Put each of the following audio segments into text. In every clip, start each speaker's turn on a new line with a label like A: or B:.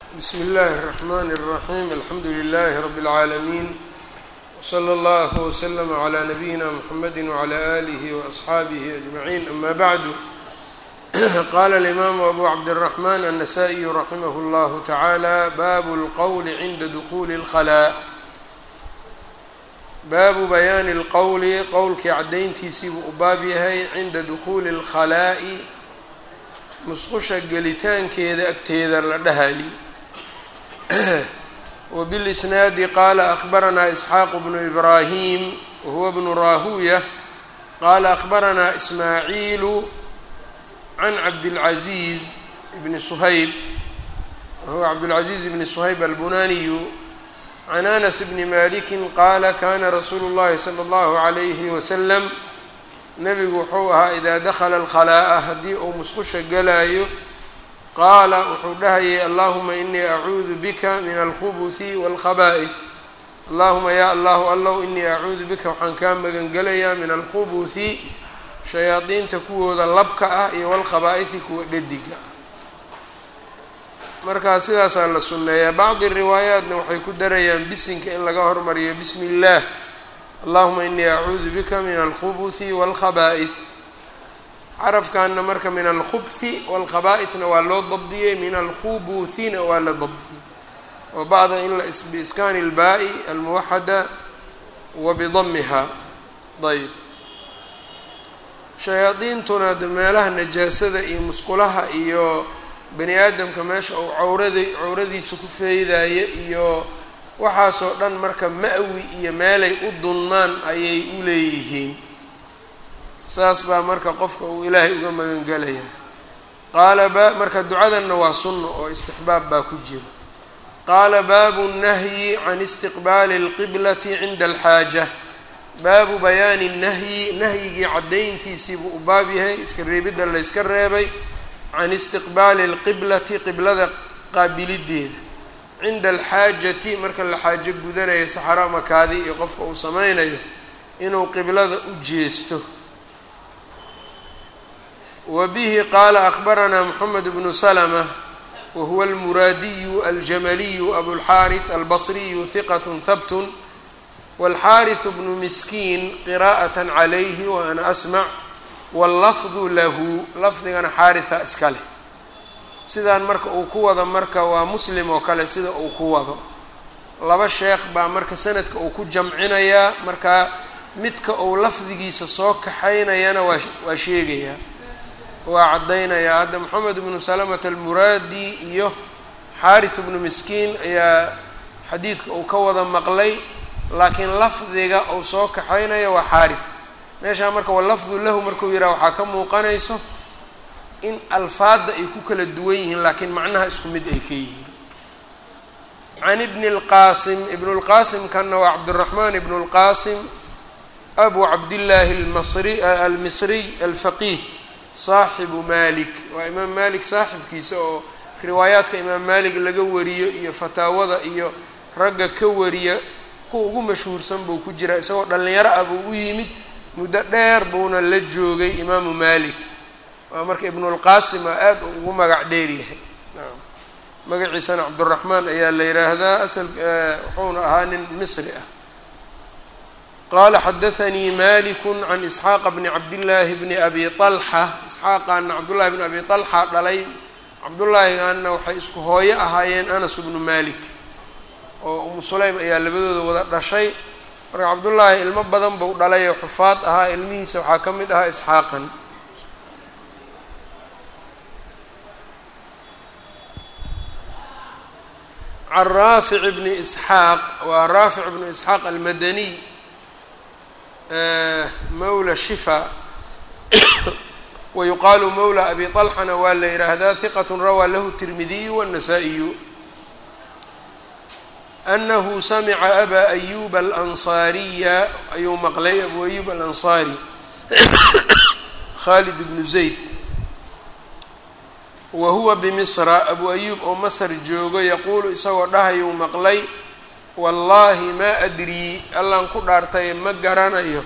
A: bsmi اllahi الرحmn الرaحيم alxamdu لlh رb العaalمين وslى اllه وslm عlى نbyina mحamd وعlى آlih وأصxaabih أجمعين ama bعd qala الإmam أbu cabdالرحmn النsائي raximh اllah taعalى bab اlqwl عinda dخuli الخlاء baabu bayaani اlqowli qowlkii caddayntiisii buu u baab yahay cinda dukhuuli اlkhalaa'i musqusha gelitaankeeda agteeda la dhahayay wbilisnaadi qaala akhbaranaa isxaaq bnu ibraahim wahuwa bnu raahuya qaala akhbaranaa ismaaciilu can cabdilcaziiz bni suhayb wahuwa cabdulcaziiz bni suhayb albunaniyu can anas bni maliki qaala kana rasuulu اllahi salى اllahu عalayhi wasalam nebigu wuxuu ahaa idaa dakhala alkhalaa'a haddii uu musqusha galaayo qaala wuxuu dhahayay allahuma inii acuudu bika min alkhubuthi wاlkhaba'ih allahuma ya allahu allow inii acuudu bika waxaan kaa magangelayaa min alkhubuthi shayaadiinta kuwooda labka ah iyo walkhabaa'ihi kuwa dhediga ah markaa sidaasaa la sunneeyaa bacdi riwaayaatna waxay ku darayaan bisinka in laga hormariyo bismi اllah allahuma inii acuudu bika min alkhubuthi wاlkhaba'ih carafkaana marka min alkhubhi wاlkhaba'ihna waa loo dabdiyey min alkhubuthina waa la dabdiyey wa bacda in la biiskaani اlbaa'i almuwaxada wa bidamiha ayb shayaadiintuna de meelaha najaasada iyo musqulaha iyo bani aadamka meesha uu cawrada cawradiisa ku feydaya iyo waxaasoo dhan marka ma-wi iyo meelay u dunmaan ayay u leeyihiin saas baa marka qofka uu ilaahay uga magangelaya qaala ba marka ducadanna waa sunna oo istixbaab baa ku jira qaala baabu nahyi can istiqbaali اlqiblati cinda alxaaja baabu bayaani nahyi nahyigii caddayntiisiibuu u baab yahay iska reebidda layska reebay can istiqbaali اlqiblati qiblada qaabilideeda cinda alxaajati marka la xaajo gudanayo saxaro ama kaadi iyo qofka uu sameynayo inuu qiblada u jeesto wa bihi qaala akhbaranaa moxamed bnu salma wahuwa almuraadiyu aljamaliyu abulxaariث albasriyu hiqat habtun wاlxaariث bnu miskiin qiraءaة calayhi wa ana asmac wاllafdu lahu lafdigana xaariثa iska leh sidaan marka uu ku wado marka waa muslim oo kale sida uu ku wado laba sheekh baa marka sanadka uu ku jamcinayaa markaa midka uu lafdigiisa soo kaxaynayana waa waa sheegayaa waa caddaynayaa hadda moxamed bnu salamata almuraadi iyo xaarith bnu miskiin ayaa xadiidka uu ka wada maqlay laakiin lafdiga uu soo kaxaynaya waa xaarith meeshaa marka walafdu lahu markuu yidhaha waxaa ka muuqanayso in alfaadda ay ku kala duwan yihiin laakiin macnaha isku mid ay ka yihiin can ibni اlqaasim ibnu lqaasimkanna waa cabdiraxmaan ibnu اlqaasim abu cabdillaahi almasri almisriy alfaqiih saaxibu malik waa imaam malik saaxibkiisa oo riwaayaadka imaam malik laga wariyo iyo fataawada iyo ragga ka wariya kuwa ugu mashhuursan buu ku jiraa isagoo dhallinyaro ah buu u yimid muddo dheer buuna la joogay imaamu malik waa marka ibnulqaasima aada ugu magac dheer yahay magaciisana cabduraxmaan ayaa la yidhaahdaa asal wuxuuna ahaa nin misri ah qaala xadathanii maliku can isxaaqa bni cabdillaahi bni abi طalxa isxaaqaana cabdullahi bni abi طalxa dhalay cabdullaahigaana waxay isku hooyo ahaayeen anas bnu malik oo umu sulaym ayaa labadooda wada dhashay marka cabdullaahi ilmo badan buu dhalay oo xufaad ahaa ilmihiisa waxaa ka mid ahaa isxaaqan can raafic bni isxaaq waa raafic bnu isxaaq almadaniy mawla shifa wa yuqaalu mawla abi طalxana waa la yidhaahdaa hiqat rawaa lahu tirmidiyu wالnasaa-iyu anahu samica aba ayuba alansaariya ayuu maqlay abu ayub alansaari khalid bnu zayd wa huwa bimisra abu ayuub oo masar joogo yaquulu isagoo dhahayuu maqlay wallaahi maa adrii allaan ku dhaartay ma garanayo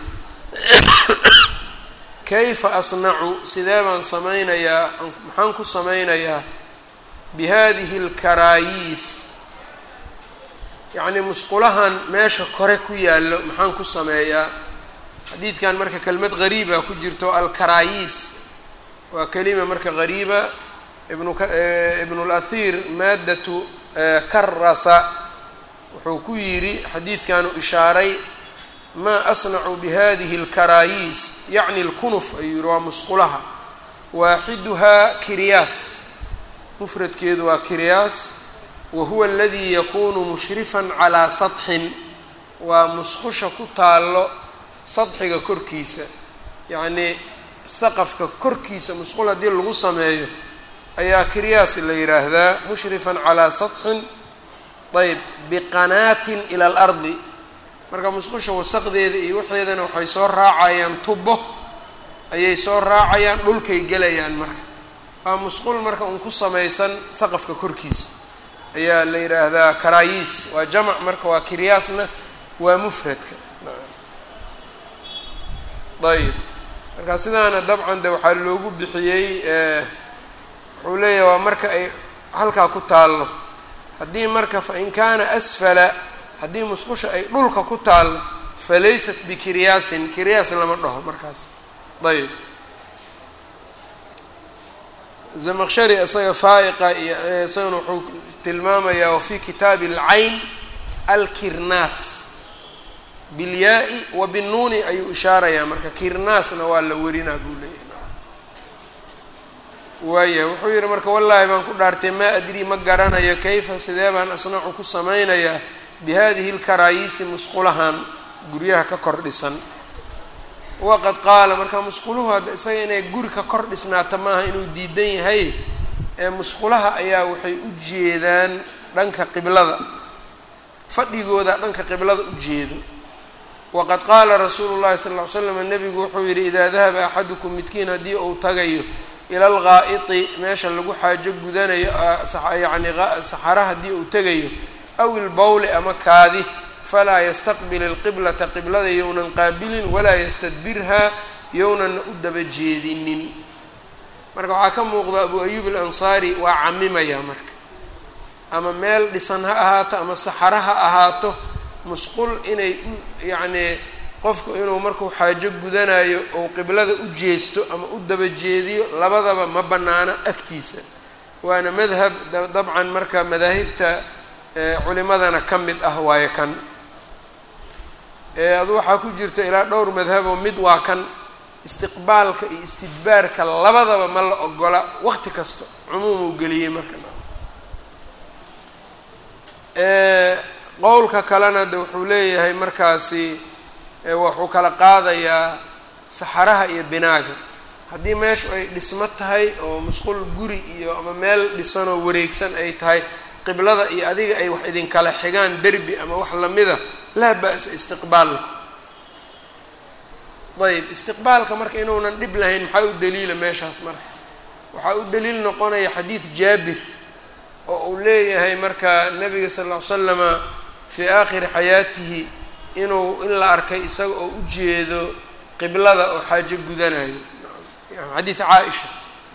A: kayfa asnacu sidee baan samaynayaa maxaan ku samaynayaa bihadihi اlkaraayiis yacnii musqulahan meesha kore ku yaallo maxaan ku sameeyaa xadiidkan marka kelmad gariiba ku jirto alkaraayiis waa kelima marka gariiba ibnu اlahir maadatu karasa wuxuu ku yidhi xadiidkan uu ishaaray maa asnacu bihadihi اlkaraayiis yacni اlkunuf ayuu yihi waa musqulaha waaxiduhaa kiryaas mufradkeedu waa kiryaas wa huwa aladii yakunu mushrifan calaa sadxin waa musqusha ku taallo sadxiga korkiisa yacnii saqafka korkiisa musqul haddii lagu sameeyo ayaa kiryaas la yidhaahdaa mushrifan calaa sadxin ayb biqanaatin ila alardi marka musqusha wasaqdeeda iyo waxeedana waxay soo raacayaan tubo ayay soo raacayaan dhulkay gelayaan marka waa musqul marka un ku samaysan saqafka korkiisa ayaa la yidhaahdaa karaayiis waa jamac marka waa kiryaasna waa mufradka ayb marka sidaana dabcan de waxaa loogu bixiyey wuxuu leeyahay waa marka ay halkaa ku taallo haddii marka fa in kaana asfala haddii musqusha ay dhulka ku taallo falaysat bikiryaasin kiryaas lama dhaho markaas ayb zamaqshari isaga faa'iqa iyo isagana wuxuu tilmaamayaa wafii kitaabi alcayn alkirnaas bilyaa-i wa binnuuni ayuu ishaarayaa marka kirnaasna waa la werinaa buu leeyahay waaya wuxuu yihi marka wallaahi baan ku dhaartay maa adrii ma garanayo kayfa sidee baan asnacu ku samaynayaa bihadihi lkaraayiisi musqulahan guryaha ka kor dhisan waqad qaala marka musquluhu hadda isaga inay guri ka kor dhisnaata maaha inuu diidan yahay ee musqulaha ayaa waxay u jeedaan dhanka qiblada fadhigooda dhanka qiblada u jeedo waqad qaala rasuulu llahi sala ll ly slam nebigu wuxuu yidhi idaa dahaba axadukum midkiin haddii uu tagayo ila algaa'iti meesha lagu xaajo gudanayo yacni saxara haddii uu tegayo aw ilbowli ama kaadi falaa yastaqbil ilqiblata qiblada yownan qaabilin walaa yastadbirhaa yownanna u daba jeedinin marka waxaa ka muuqda abu ayuub alansaari waa camimaya marka ama meel dhisan ha ahaato ama saxara ha ahaato musqul inay u yacnii qofku inuu markuu xaajo gudanayo ou qiblada u jeesto ama u daba jeediyo labadaba ma bannaano agtiisa waana madhab dabcan marka madaahibta culimadana ka mid ah waayo kan adu waxaa ku jirta ilaa dhowr madhaboo mid waa kan istiqbaalka iyo istidbaarka labadaba ma la ogola waqti kasta cumuum uu geliyey marka qowlka kalena de wuxuu leeyahay markaasi wuxuu kala qaadayaa saxaraha iyo binaaga haddii meeshu ay dhismo tahay oo musqul guri iyo ama meel dhisanoo wareegsan ay tahay qiblada iyo adiga ay wax idinkala xigaan derbi ama wax lamida laa ba-sa istiqbaalku ayb istiqbaalka marka inuunan dhib lahayn maxaa u daliila meeshaas marka waxaa u daliil noqonaya xadiid jaabir oo uu leeyahay marka nabiga sal ll ly slama fii aakhiri xayaatihi inuu in la arkay isaga oo u jeedo qiblada oo xaajo gudanayo xadiid caaisha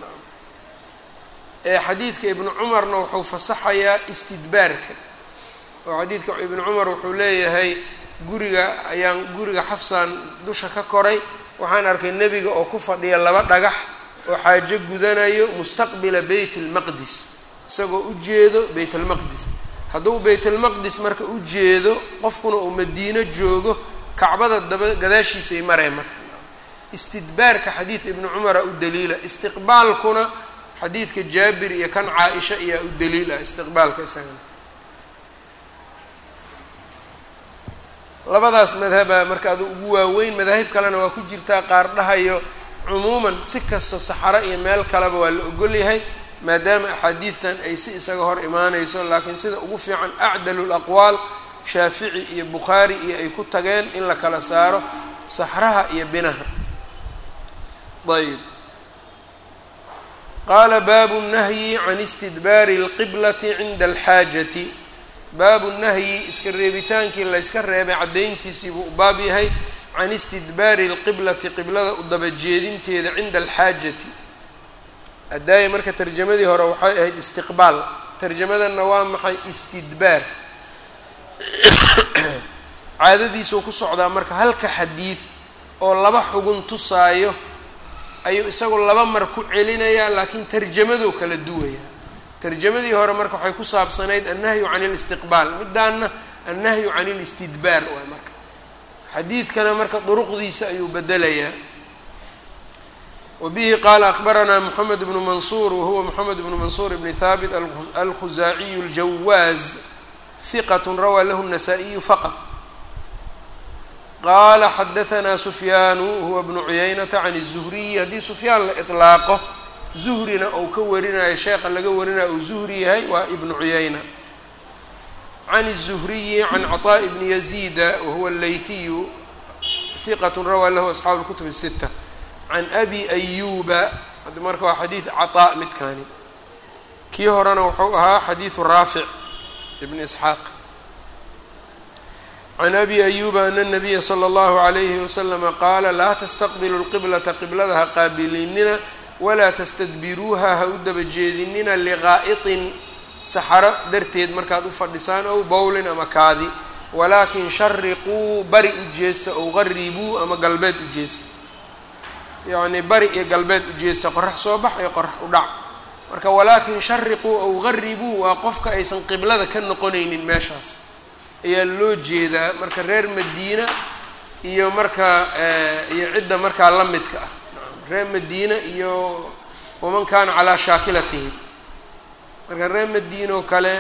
A: ee xadiidka ibnu cumarna wuxuu fasaxayaa istidbaarka oo xadiidka ibnu cumar wuxuu leeyahay guriga ayaan guriga xafsaan dusha ka koray waxaan arkay nebiga oo ku fadhiya laba dhagax oo xaajo gudanayo mustaqbila beyt almaqdis isagoo u jeedo beyt almaqdis hadduu beytalmaqdis marka u jeedo qofkuna uu madiino joogo kacbada daba gadaashiisay mareen marka istidbaarka xadiid ibnu cumara u daliila istiqbaalkuna xadiidka jaabir iyo kan caa-isha ayaa u daliil ah istiqbaalka isagana labadaas madhaba marka adu ugu waaweyn madaahib kalena waa ku jirtaa qaar dhahayo cumuuman si kasta saxaro iyo meel kaleba waa la ogol yahay maadaama axaadiidtan ay si isaga hor imaanayso laakiin sida ugu fiican acdalu laqwaal shaafici iyo bukhaari iyo ay ku tageen in la kala saaro saxraha iyo binaha ayb qaala baabu nahyi can istidbaari اlqiblati cinda alxaajati baabu nahyi iska reebitaankii layska reebay caddayntiisii buu u baab yahay can istidbaari اlqiblati qiblada u dabajeedinteeda cinda alxaajati addaaya marka tarjamadii hore waxay ahayd istiqbaal tarjamadanna waa maxay istidbaar caadadiisuu ku socdaa marka halka xadiid oo laba xugun tusaayo ayuu isagu laba mar ku celinayaa laakiin tarjamadoo kala duwaya tarjamadii hore marka waxay ku saabsanayd annahyu can listiqbaal midaanna annahyu can listidbaar waay marka xadiidkana marka duruqdiisa ayuu bedelayaa wbihi qaala akbaranaa moxamed bnu mansuur wahuwa moxamed bnu mansuur bni haabit alkhuzaaciyu aljawaaz hiqat rawaa lahu الnasaa-iyu faqط qaala xadahanaa sufyaanu huwa bnu cuyaynata can الzuhriyi haddii sufyaan la iطlaaqo zuhrina ou ka warinayo sheekha laga warinayo uu zuhri yahay waa ibnu cuyayna can الzuhriyi can caطaaءi bni yaziida wahuwa اleyhiyu hiqat rawaa lahu asxaabu اlkutub الsita can abi ayuba hadda marka waa xadiid caطaa midkaani kii horena wuxuu ahaa xadiidu raafic ibn isxaaq can abi ayuba ana الnabiya slى اllahu عalayhi waslama qaala laa tastaqbilu اlqiblata qiblada ha qaabilinina walaa tastadbiruuha ha u daba jeedinina liqaa'iطin saxaro darteed markaad u fadhisaan ow bowlin ama kaadi walaakin shariquu bari u jeesta ow qaribuu ama galbeed u jeesta yacni bari iyo galbeed u jeesta qorax soo bax iyo qorax u dhac marka walaakin shariquu ow qaribuu waa qofka aysan qiblada ka noqonaynin meeshaas ayaa loo jeedaa marka reer madiina iyo marka iyo cidda markaa la midka ah reer madiina iyo waman kaana calaa shaakilatihim marka reer madiina oo kale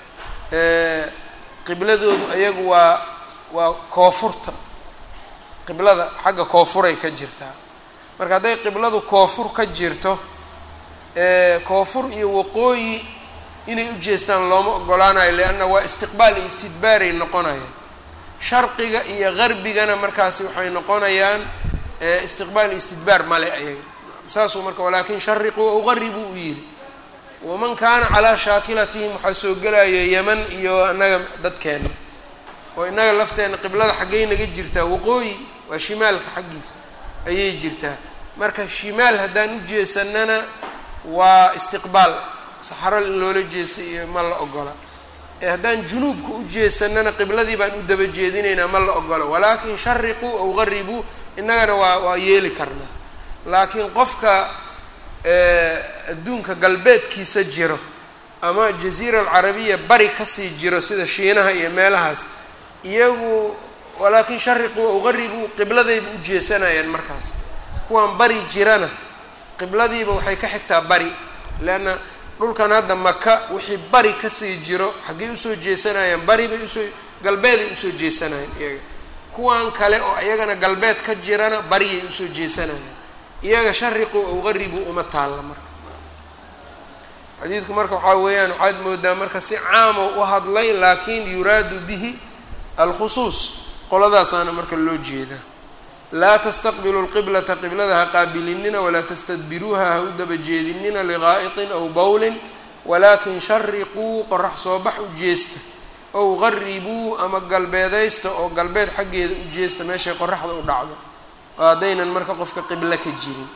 A: qibladoodu ayagu waa waa koofurta qiblada xagga koofuray ka jirtaa marka hadday qibladu koofur ka jirto koofur iyo waqooyi inay u jeestaan looma ogolaanayo leanna waa istiqbaal iyo istidbaaray noqonayaan sharqiga iyo garbigana markaasi waxay noqonayaan istiqbaal iyo istidbaar male ayaga saasuu marka walaakin shariquu ow qaribuu u yidhi waman kaana calaa shaakilatihim waxaa soo gelayo yeman iyo annaga dadkeena oo innaga lafteenna qiblada xaggay naga jirtaa waqooyi waa shimaalka xaggiisa ayay jirtaa marka shimaal haddaan u jeesanana waa istiqbaal saxaro in loola jeesta iyo ma la ogola ee haddaan junuubka u jeesanana qibladii baan u daba jeedinaynaa ma la ogola walaakin shariquu ow qaribuu innagana waa waa yeeli karnaa laakiin qofka adduunka galbeedkiisa jiro ama jaziira alcarabiya bari kasii jiro sida shiinaha iyo meelahaas iyagu walaakin shariquu ow qaribuu qibladayba u jeesanayaan markaas kuwaan bari jirana qibladiiba waxay ka xigtaa bari leanna dhulkan hadda maka wixii bari kasii jiro xaggay usoo jeesanayaan bari bay usoo galbeeday usoo jeesanayaan iyaga kuwan kale oo iyagana galbeed ka jirana bariyay usoo jeesanayaan iyaga shariqu ow qaribuu uma taalla marka xadiidku marka waxaa weeyaan waxaad moodaa marka si caamo u hadlay laakin yuraadu bihi alkhusuus qoladaasaana marka loo jeedaa laa tastaqbilu lqiblata qiblada ha qaabilinina walaa tastadbiruuha ha u daba jeedinina liqaa'iطin aw bowlin walaakin shariquu qorax soo bax u jeesta ow qaribuu ama galbeedaysta oo galbeed xaggeeda u jeesta meeshay qoraxda u dhacdo oo haddaynan marka qofka qiblo ka jirin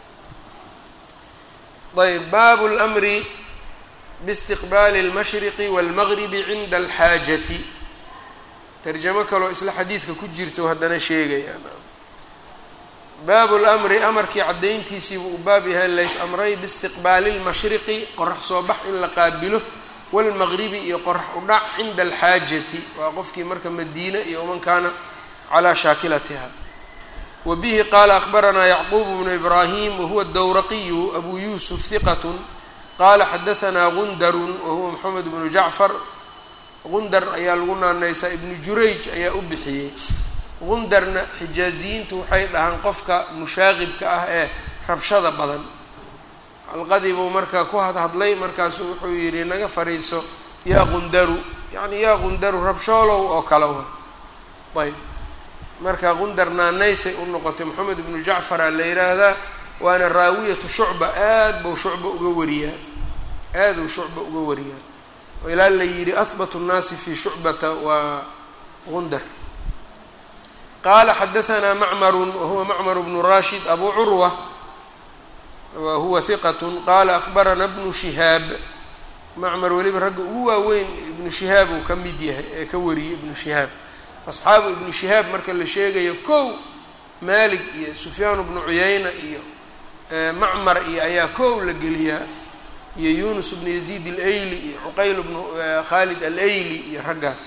A: ayb baabu lmri biistiqbaali اlmashriqi wاlmagribi cinda alxaajati tarjamo kaloo isla xadiidka ku jirto haddana sheegayaan baabu lamri amarkii caddayntiisiibuu u baab yahay lays amray biistiqbaali lmashriqi qorax soo bax in la qaabilo waalmaqribi iyo qorax u dhac cinda alxaajati waa qofkii marka madiine iyo man kaana calaa shaakilatiha wa bihi qaala akbaranaa yacquub bnu ibraahim wahuwa dowraqiyu abu yuusuf hiqatun qaala xadahanaa gundarun wahuwa moxamed bnu jacfar gundar ayaa lagu naanaysaa ibnu jurayj ayaa u bixiyey gundarna xijaaziyiintu waxay dhahaan qofka mushaaqibka ah ee rabshada badan xalqadii buu marka ku hadhadlay markaasuu wuxuu yidhi naga fadhiiso yaa gundaru yacni yaa gundaru rabshoolow oo kale wa ayb marka gundar naanaysay u noqotay moxamed ibnu jacfara la yidhaahdaa waana raawiyatu shucba aad buu shucba uga wariyaa aaduu shucba uga wariyaa oo ilaa la yidhi ahbatu nnaasi fi shucbata waa gundar qaala xadahanaa macmarun wahuwa macmar bnu rashid abu curwa wa huwa hiqat qaala akbarana bnu shihaab macmar weliba ragga ugu waaweyn ibnu shihaab uu ka mid yahay ee ka wariyey ibnu shihaab asxaabu ibnu shihaab marka la sheegayo kow maalik iyo sufyaan bnu cuyayna iyo macmar iyo ayaa kow la geliyaa iyo yunus bnu yaziid alayli iyo cuqayl bnu khaalid alayli iyo raggaas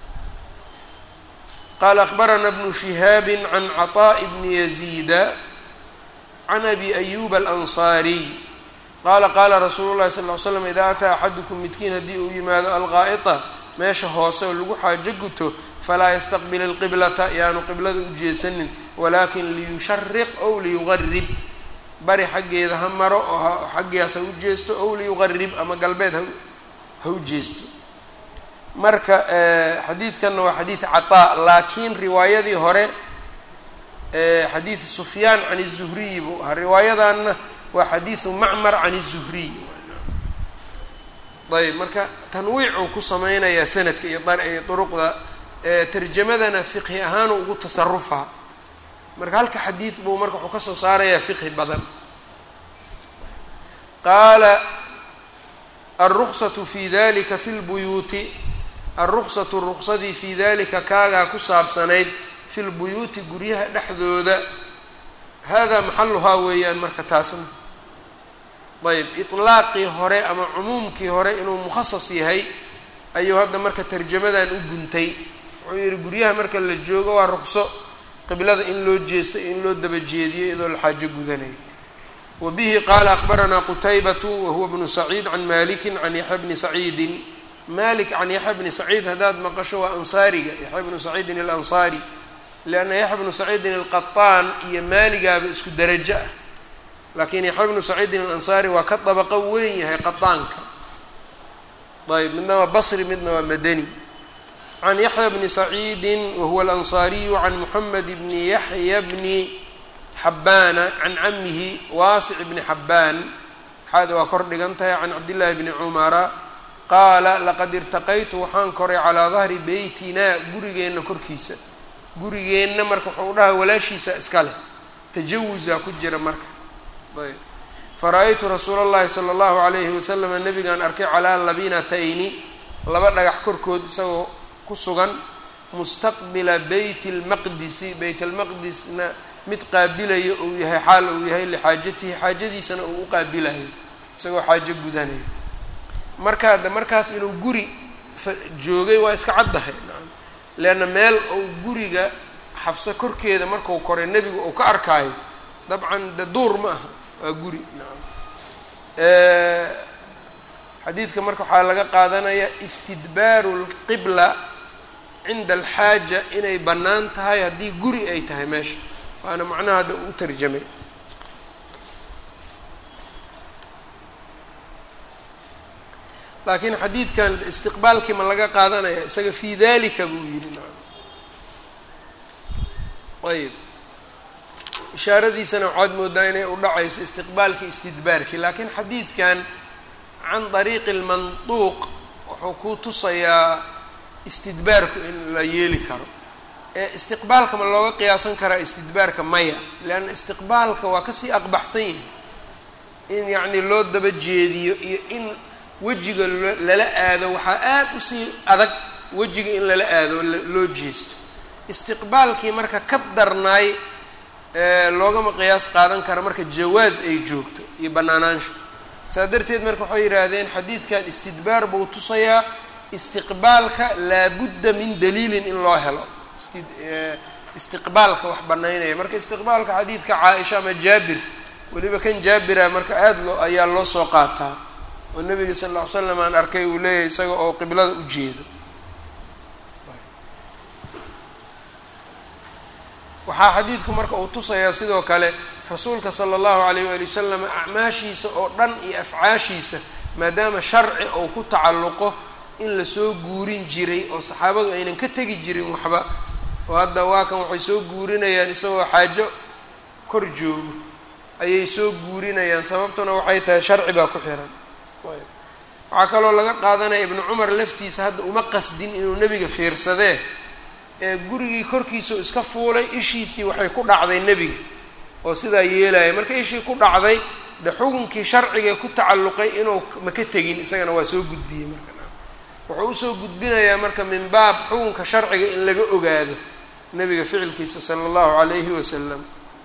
A: qaala akbarana bnu shihaabi can caطaaءi bni yaziida can abi ayuba alansaariy qaala qaala rasuulu llahi sal ly slam idaa ataa axadukum midkiin haddii uu yimaado alqaa'ita meesha hoose oo lagu xaajo guto falaa yastaqbil alqiblata yaanu qiblada u jeesanin walaakin liyushariq ow liyugarib bari xaggeeda ha maro oo xaggaas ha u jeesto ow liyugarib ama galbeed ha u jeesto marka xadiidkanna waa xadiid cataa laakiin riwaayadii hore xadiid sufyaan can الzuhriyi buu ahaa riwaayadanna waa xadiidu macmar can الzuhriy ayb marka tanwiicuu ku sameynayaa sanadka iyo duruqda tarjamadana fiqhi ahaanu ugu tasarufaa marka halka xadiid buu marka wuxuu kasoo saarayaa fiqhi badan qaala alruksatu fi dalika fi lbuyuuti alruksatu ruksadii fii dalika kaagaa ku saabsanayd fi lbuyuuti guryaha dhexdooda hada maxaluhaa weeyaan marka taasna ayb iطlaaqii hore ama cumuumkii hore inuu mukhasas yahay ayuu hadda marka tarjamadan u guntay wuxuu yihi guryaha marka la joogo waa rukso qiblada in loo jeesto in loo daba jeediyo iyadoo la xaajo gudanayo wa bihi qaala akbaranaa qutaybatu wahuwa bnu saciid can maliki can yaxya bni saciidin malik can yaxya bni saciid haddaad maqasho waa ansaariga yaxya bnu saciidin alansaari lianna yaxya bnu saciidin alqaطaan iyo maaligaaba isku derajo ah laakiin yaxya bnu saciidin alansaari waa ka dabaqo weyn yahay qadaanka ayb midna waa basri midna waa madani can yaxya bni saciidi wahuwa alansaariyu can moxamed bni yaxya bni xabbaana can camihi waasic bni xabbaan xaada waa kor dhigan tahay can cabdillaahi bni cumara qaala laqad irtaqaytu waxaan koray calaa dahri beytinaa gurigeenna korkiisa gurigeenna marka wuxuu dhaha walaashiisa iska leh tajawusaa ku jira marka ayb fara-aytu rasuula اllahi salى اllahu alayhi waslama nabigaan arkay calaa labinatayni laba dhagax korkood isagoo ku sugan mustaqbila beyt اlmaqdisi beyt almaqdisna mid qaabilayo uu yahay xaal uu yahay lixaajatihi xaajadiisana uu u qaabilayo isagoo xaajo gudanayo marka hadda markaas inuu guri joogay waa iska caddahay nacam leanna meel uu guriga xafso korkeeda marku koray nebigu uu ka arkaayo dabcan de duur ma aha waa guri nacam xadiidka marka waxaa laga qaadanaya istidbaaru lqibla cinda alxaaja inay bannaan tahay haddii guri ay tahay meesha waana macnaha hadda uu tarjamay laakiin xadiidkan istiqbaalkii ma laga qaadanaya isaga fii dalika buu yidhi nacam ayb ishaaradiisana waxaad moodaa inay u dhacayso istiqbaalkii istidbaarkii laakiin xadiidkan can dariiqi lmanduuq wuxuu ku tusayaa istidbaarku in la yeeli karo ee istiqbaalka ma looga qiyaasan karaa istidbaarka maya leanna istiqbaalka waa kasii aqbaxsan yahay in yacni loo daba jeediyo iyo in wejiga lala aado waxaa aada usii adag wejiga in lala aado loo jeesto istiqbaalkii marka ka darnaay loogama qiyaas qaadan kara marka jawaas ay joogto iyo bannaanaansha saa darteed marka waxay yidhaahdeen xadiidkan istidbaar buu tusayaa istiqbaalka laabudda min daliilin in loo helo istiqbaalka wax banaynaya marka istiqbaalka xadiidka caa-isha ama jaabir weliba kan jaabira marka aada loo ayaa loo soo qaataa oo nabiga sal lla ly slam aan arkay uu leeyahay isaga oo qiblada u jeedo waxaa xadiidku marka uu tusayaa sidoo kale rasuulka sala allahu alayh waali wasalam acmaashiisa oo dhan iyo afcaashiisa maadaama sharci ou ku tacalluqo in lasoo guurin jiray oo saxaabadu aynan ka tegi jirin waxba oo hadda waa kan waxay soo guurinayaan isagoo xaajo kor joogo ayay soo guurinayaan sababtuna waxay tahay sharci baa ku xiran waxaa kaloo laga qaadanaya ibnu cumar laftiisa hadda uma qasdin inuu nebiga fiirsadee ee gurigii korkiisao iska fuulay ishiisii waxay ku dhacday nebiga oo sidaa yeelaya marka ishii ku dhacday de xukunkii sharciga ku tacalluqay inuu maka tegin isagana waa soo gudbiyey marka wuxuu usoo gudbinayaa marka min baab xukunka sharciga in laga ogaado nabiga ficilkiisa sala allahu calayhi wasalam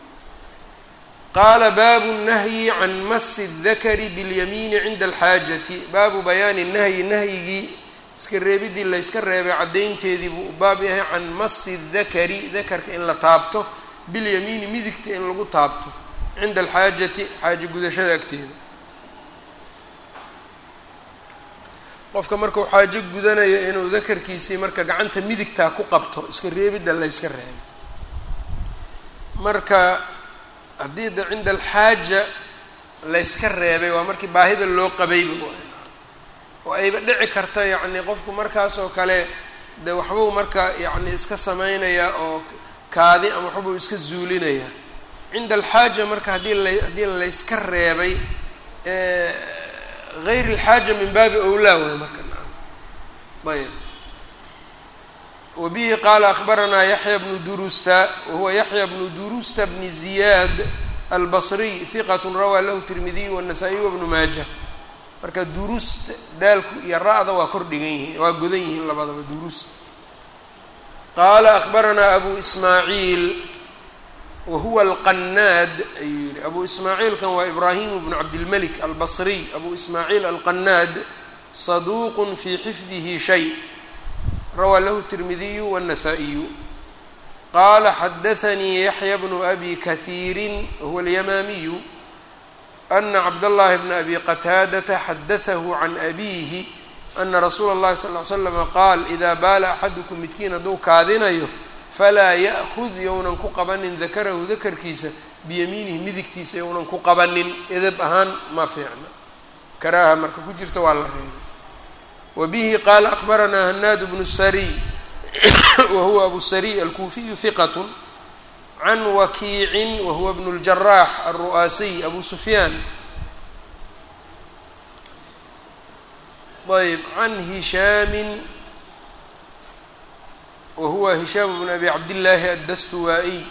A: qaala baabu nahyi can masi dakari biاlyamiini cinda alxaajati baabu bayaani nahyi nahyigii iska reebidii layska reebay caddaynteedii buu u baab yahay can masi dakari dakarka in la taabto bilyamiini midigta in lagu taabto cinda alxaajati xaajo gudashada agteeda qofka markuu xaajo gudanayo inuu dakarkiisii marka gacanta midigtaa ku qabto iska reebidda layska reebay marka haddii da cinda alxaaja layska reebay waa markii baahida loo qabayba oo ayba dhici karta yacni qofku markaasoo kale de waxbuu marka yacni iska samaynayaa oo kaadi ama waxbuu iska zuulinayaa cinda alxaaja marka haddii la haddii layska reebay gayr alxaaja min baabi owlaa waay marka ayb wabihi qaala akbaranaa yaxya bnu durusta wahuwa yaxya bnu durusta bni ziyaad albasriy hiqat rawaa lahu tirmidiy wanasaa-iy wabnu maaja marka durust daalku iyo ra-da waa kor dhigan yihiin waa godan yihiin labadaba durust qaala akbaranaa abu ismaaciil wahuwa alqanaad ayuu yihi abu ismaaciilkan waa ibraahimu bnu cabdilmelik albasriy abu ismaaciil alqanaad saduuqun fii xifdihi shay rawaa lahu tirmidiyu wاnnasaa-iyu qaala xadaanii yaxya bnu abi kahiirin wahuwa alyamaamiyu ana cabdاllahi bna abi qataadata xadatahu can abiihi ana rasuula اllahi sal ly slama qaal idaa baala axadukum midkiin hadduu kaadinayo falaa ya'hud younan ku qabanin dakarahu dakarkiisa biyamiinihi midigtiisa younan ku qabanin edab ahaan ma fiicna karaaha marka ku jirta waa la reebay wa bihi qaala akbaranaa hanaad bnu sariy wa huwa abu sariy alkuufiyu hiqat can wakiicin wa huwa bnu اljaraax alru'aasiy abu sufyaan ayb can hishaamin wahuwa hishaam bn abi cabdillaahi addastuwaa-iy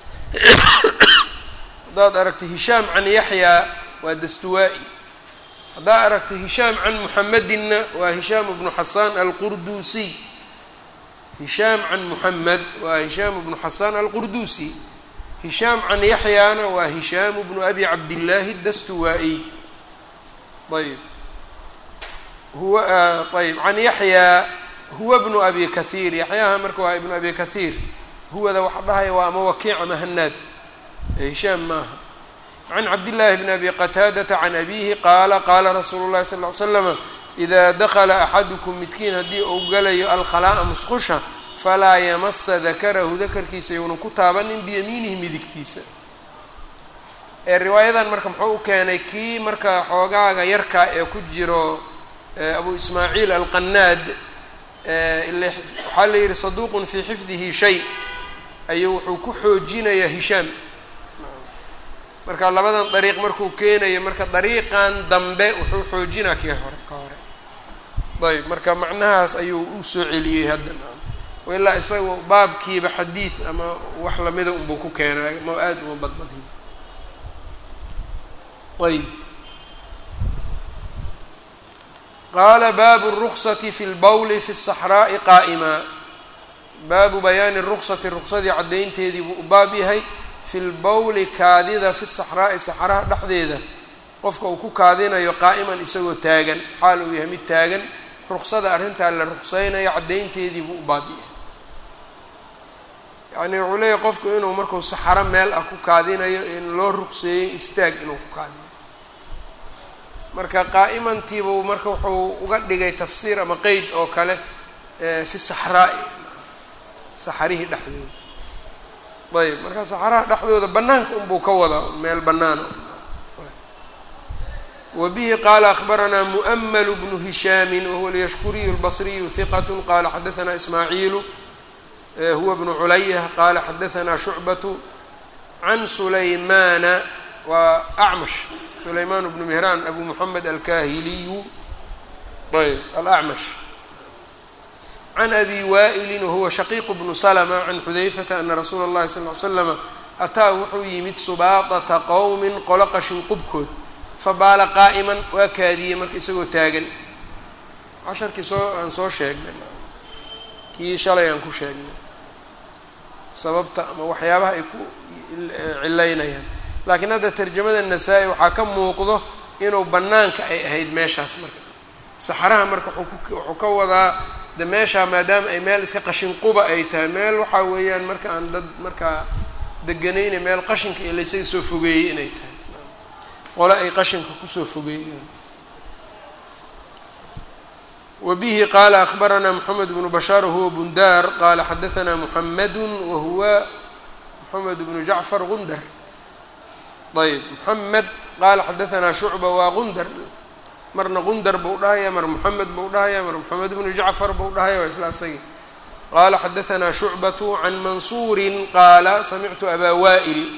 A: haddaad aragto hishaam can yaxyaa waa dastuwaa-i haddaad aragto hishaam can muxamedinna waa hishaam bnu xasaan alqurduusiy hishaam can muxamed waa hishaam bnu xasaan alqurduusi hishaam can yaxyaana waa hishaam bnu abi cabdillaahi dastuwaa-iy ayb huwa ayb can yaxyaa huwa bnu abi kahiir yaxyaha marka waa ibnu abi kahiir huwada waxa dhahaya waa ama wakiic ama hanaad hishaam maaha can cabdillaahi bni abi qataadata can abiihi qaala qaala rasuulu llahi sal ly slama idaa dakala axadukum midkiin haddii uu galayo alkhalaa'a musqusha falaa yamasa dakarahu dakarkiisa younan ku taabanin biyamiinihi midigtiisa ee riwaayadan marka muxuu u keenay kii marka xoogaaga yarkaa ee ku jiro abu ismaaciil alqanaad ile waxaa la yihi saduuqun fii xifdihi shay ayuu wuxuu ku xoojinayaa hishaam marka labadan dariiq markuu keenayo marka dariiqan dambe wuxuu xoojinaa kii hore ka hore ayb marka macnahaas ayuu u soo celiyey hadda ilaa isaga baabkiiba xadiid ama wax lamida unbuu ku keenay ma aada uma badbadiyo ayb qaala baabu الruksati fi lbowli fi الصaxraaءi qaa'ima baabu bayaani ruksati ruksadii caddaynteedii buu u baab yahay fi lbowli kaadida fi saxraa'i saxraha dhexdeeda qofka uu ku kaadinayo qaa'iman isagoo taagan xaal uu yahay mid taagan ruksada arrintaa la ruksaynayo caddaynteedii buu u baab yahay yacni wuxuu leeyahy qofku inuu markuu saxaro meel ah ku kaadinayo in loo rukseeyey istaag inuu ku kaadiyo marka qaa'imantiibuu marka wuxuu uga dhigay tafsiir ama qeyd oo kale fi saxraa'i saxarihii dhexdooda ayb marka saxaraha dhexdooda banaanka unbuu ka wadaa meel banaana wa bihi qaala akbaranaa mu'ml bnu hishaami wahuwa alyashkuriyu اlbasriyu hiqat qala xadaثna ismaaciilu huwa bnu culaya qala xadaثna shucbatu can sulaymana waa acmash sulayman bnu mihraan abu moxamed alkahiliyu ayb alacmash can abi waa'ilin wahuwa shaqiiq bnu slma can xudayfata ana rasuula اllahi sal ly slama ataa wuxuu yimid subaaqata qowmin qolo qashin qubkood fabaala qaa'iman waa kaadiyey marka isagoo taagan casharkii soo aan soo sheegnay kii shalay aan ku sheegnay sababta ama waxyaabaha ay ku cilaynayaan laakiin hadda tarjamada nasaa-i waxaa ka muuqdo inuu bannaanka ay ahayd meeshaas marka saxaraha marka wuxuu ka wadaa de meeshaa maadaama ay meel iska qashin quba ay tahay meel waxaa weeyaan marka aan dad markaa deganayna meel qashinka iyo laysaga soo fogeeyey inay tahay qole ay qashinka kusoo fogeeyeen wbihi qala akbarana mxamed bnu bashaar wahuwa bundar qala xadaثna mxamadu wahuwa mxamed bnu jacfar gundar ayb mxamed qala xadaثna shucba waa gundar marna gundar buu dhahaya mar mxamed buu dhahaya mar mxamed bnu jacfar buu dhahaya waa isla asagi qala xadaثna shucbaة can mansuuri qaala samictu aba wa'il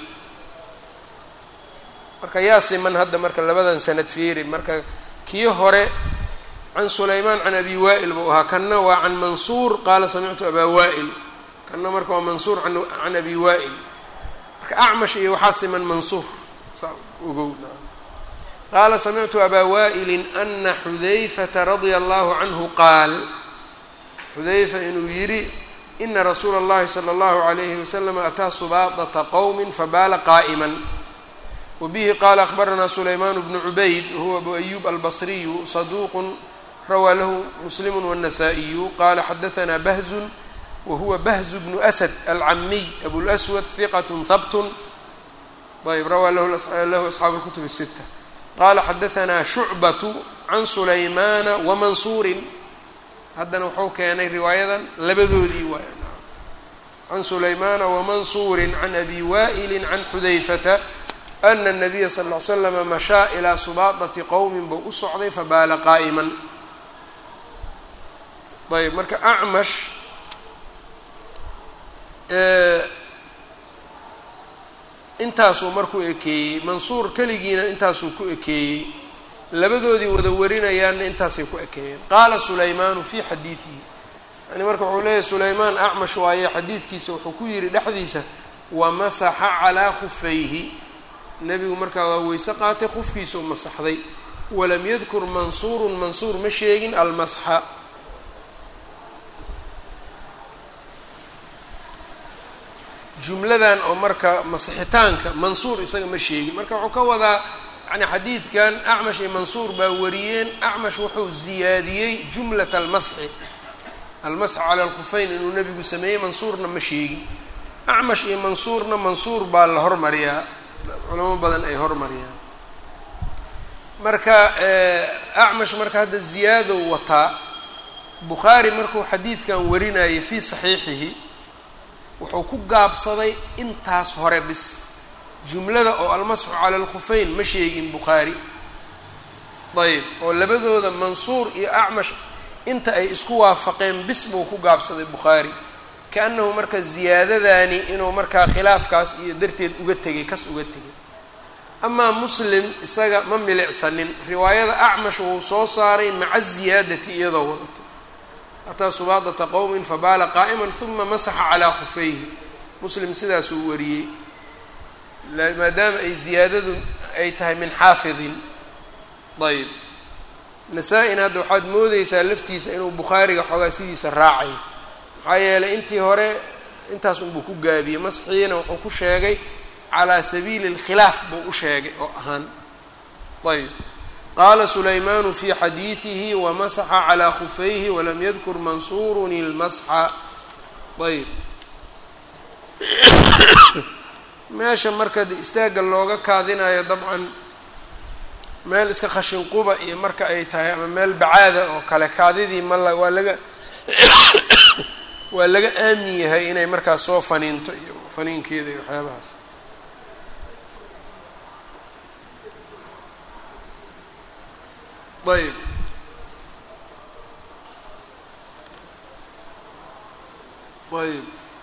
A: marka yaa siman hadda marka labadan sanad fiiri marka kii hore can sulaymaan can abi wa'il buu ahaa kanna waa can mansuur qaala samictu abaa wa'il kanna marka waa mansuur can abi wa'il marka acmash iyo waxaa siman mansuur saa ogow qaala samictu abaa wa'ilin ana xudayfata radia allahu canhu qaal xudayfa inuu yidhi ina rasuula اllahi salى اllahu عalayhi waslama ataa subaadata qowmi fabaala qaa'ima wbihi qala akbarana sulaymaan bnu cubayd wahuwa abu ayub albasriyu saduuqu rawaa lahu muslimu wالnasaa-iyu qala xadaثna bahzun wahuwa bahzu bnu asad alcamiy abulswad hiqat habtun ayb rawaa lahu asxaabu اlkutub الsita qala xadaثna shucbatu can sulaymaana wamansuurin haddana wuxuu keenay riwaayadan labadoodii waay can sulaymaana wamansuuri can abi wa'ili can xudayfata ana الnabiya sal ll ly slama mashaa ilaa subaadati qowmin buu u socday fabaala qaa'iman ayb marka acmash intaasuu markuu ekeeyey mansuur keligiina intaasuu ku ekeeyey labadoodii wada warinayaanna intaasay ku ekeeyeen qaala sulaymaanu fii xadiidihi yani marka wuxuu leeyahy sulaymaan acmash waaye xadiidkiisa wuxuu ku yidhi dhexdiisa wamasaxa calaa khufayhi nebigu markaa waa weyse qaatay qufkiisuu masaxday walam yadkur mansuurun mansuur ma sheegin almasxa jumladan oo marka masixitaanka mansuur isaga ma sheegin marka wuxuu ka wadaa yani xadiidkan acmash iyo mansuur baa wariyeen acmash wuxuu ziyaadiyey jumlat almasxi almasx cala alkhufeyn inuu nebigu sameeyey mansuurna ma sheegin acmash iyo mansuurna mansuur baa la hormariyaa culamo badan ay hormariyaan marka acmash marka hadda ziyaadow wataa bukhaari markuu xadiidkan warinayay fii saxiixihi wuxuu ku gaabsaday intaas hore bis jumlada oo almasxu cala alkhufeyn ma sheegin bukhaari ayb oo labadooda mansuur iyo acmash inta ay isku waafaqeen bis buu ku gaabsaday bukhaari kaannahu marka ziyaadadaani inuu markaa khilaafkaas iyo darteed uga tegay kas uga tegay amaa muslim isaga ma milicsanin riwaayada acmash wuu soo saaray maca ziyaadati iyadoo wadato ataa subaadata qowmin fabaala qaa'iman huma masaxa calaa khufayhi muslim sidaasuu wariyey maadaama ay ziyaadadu ay tahay min xaafidin ayb nasaa-ina hadda waxaad moodeysaa laftiisa inuu bukhaariga xoogaa sidiisa raacay maxaa yeelay intii hore intaas unbuu ku gaabiyey masxiina wuxuu ku sheegay calaa sabiili اlkhilaaf buu u sheegay oo ahaan ayb qaala sulaymaanu fi xadiidihi wamasaxa calaa khufayhi walam yadkur mansuurun ilmasxa ayb meesha marka de istaagga looga kaadinayo dabcan meel iska khashin quba iyo marka ay tahay ama meel bacaada oo kale kaadidii mala waa laga waa laga aamin yahay inay markaas soo faniinto iyo faniinkeeda iyo waxyaabahaas ayb ayb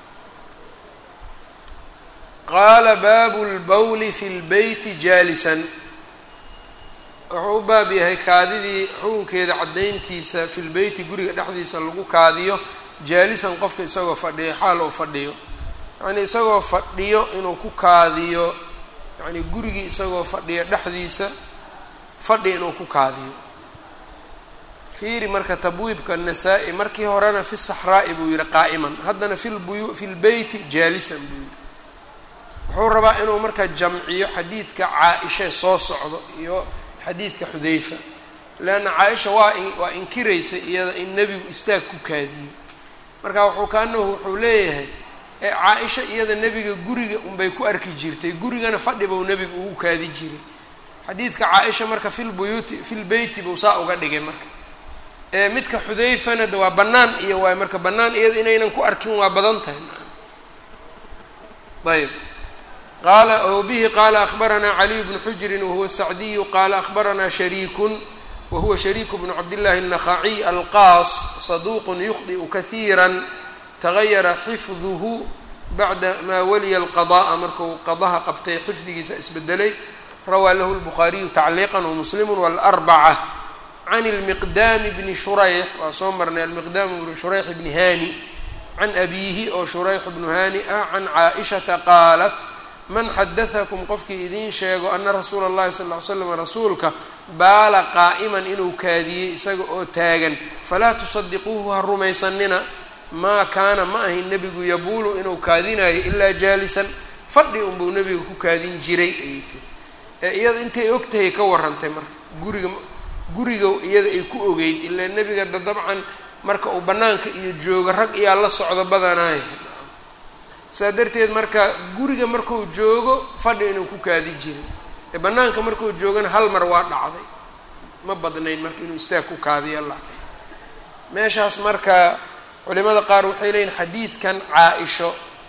A: qaala baabu lbawli fi lbeyti jaalisan wuxuu u baab yahay kaadidii xukunkeeda caddayntiisa fi lbeyti guriga dhexdiisa lagu kaadiyo jaalisan qofka isagoo fadhiyo xaal uu fadhiyo yacnii isagoo fadhiyo inuu ku kaadiyo yacnii gurigii isagoo fadhiyo dhexdiisa fadhi inuu ku kaadiyo fiiri marka tabwiibka nasaa-i markii horena fi saxraa'i buu yihi qaa'iman haddana fi lbuyu fi lbeyti jaalisan buu yihi wuxuu rabaa inuu marka jamciyo xadiidka caa-isha soo socdo iyo xadiidka xudayfa leanna caa-isha waa waa inkiraysa iyada in nebigu istaag ku kaadiyey marka wuxuu kaanahu wuxuu leeyahay ee caa-isha iyada nebiga guriga unbay ku arki jirtay gurigana fadhi buu nebigu ugu kaadi jiray xadiidka caa-isha marka fi lbuyuuti fi lbeyti buu saa uga dhigay marka ee midka xudayfana de waa bannaan iyo waay marka bannaan iyada inaynan ku arkin waa badan tahay ayb qaala o bihi qaala akbaranaa caliy bnu xujrin wahuwa sacdiyu qaala akbaranaa shariikun wahuwa shariiku bnu cabdillahi الnakhaciy alqaas saduuqun yukhdi'u kahiira tagayara xifduhu bacda maa waliya alqada'a markuu qadaha qabtay xifdigiisa isbedelay rawaa lahu lbukhaariyu tacliiqan wamuslimu wاlarbaca can lmiqdaami bni shurayx waa soo marnay almiqdaam bnu shurayx bni hani can abiihi oo shurayx bnu hani ah can caaishata qaalat man xadatakum qofkii idiin sheego ana rasuula اllahi sal ly slam rasuulka baala qaa'iman inuu kaadiyey isaga oo taagan falaa tusadiquuhu ha rumaysanina maa kaana ma ahin nebigu yabuulu inuu kaadinayo ilaa jaalisan fadhi unbuu nebiga ku kaadin jiray ayay tiri ee iyada intay og tahay ka warrantay marka guriga guriga iyada ay ku ogeyd ilaa nebiga da dabcan marka uu bannaanka iyo joogo rag iyaa la socdo badanaaya saa darteed marka guriga marku joogo fadhi inuu ku kaadi jiray ee bannaanka markuu joogana hal mar waa dhacday ma badnayn marka inuu istaag ku kaadiyo laakiin meeshaas marka culimada qaar waxay leeyihin xadiidkan caa-isho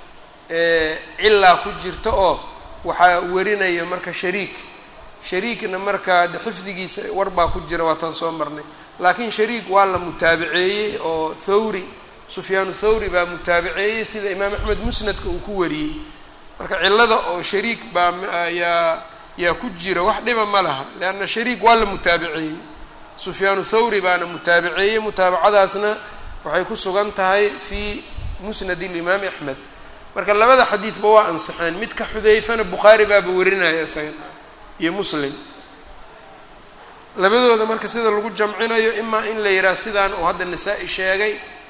A: cilaa ku jirta oo waxaa warinayo marka shariik shariikna marka de xifdigiisa war baa ku jira waataan soo marnay laakiin shariik waa la mutaabaceeyey oo thawri sufyaanu thawri baa mutaabaceeyey sida imaam axmed musnadka uu ku wariyey marka cilada oo shariik baa yaa yaa ku jira wax dhiba ma laha leanna shariik waa la mutaabaceeyey sufyaanu thawri baana mutaabaceeyey mutaabacadaasna waxay ku sugan tahay fii musnad ilimaami axmed marka labada xadiidba waa ansixeen midka xudayfana bukhaari baaba warinaya isaga iyo muslim labadooda marka sida lagu jamcinayo imaa in la yidhaah sidaan uu hadda nasaa-i sheegay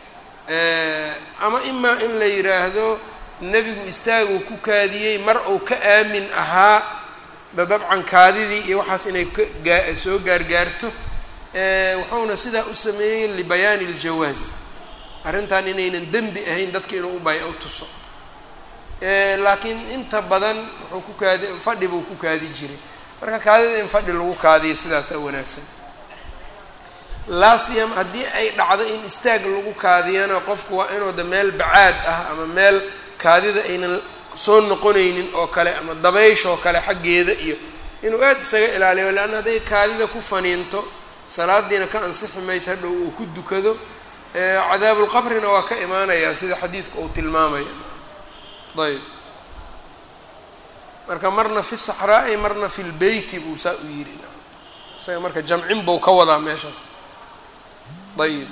A: ama imaa in la yidhaahdo nebigu istaaguu ku kaadiyey mar uu ka aamin ahaa da dabcan kaadidii iyo waxaas inay kagaa soo gaargaarto wuxuuna sidaa u sameeyey libayaani iljawaaz arrintan inaynan dembi ahayn dadka inuu ubay u tuso laakiin inta badan wuxuu ku kaadi fadhi buu ku kaadi jiray marka kaadida in fadhi lagu kaadiyo sidaasaa wanaagsan laasiyam haddii ay dhacdo in istaag lagu kaadiyana qofku waa inuu da meel bacaad ah ama meel kaadida aynan soo noqonaynin oo kale ama dabaysh oo kale xaggeeda iyo inuu aada isaga ilaaliyo leanna hadday kaadida ku faniinto salaadiina ka ansixi maysa hadhow uu ku dukado cadaabulqabrina waa ka imaanayaa sida xadiidku uu tilmaamaya ayb marka marna fi saxraa'i marna fi lbeyti buu saa u yidhi isaga marka jamcin buu ka wadaa meeshaas ayib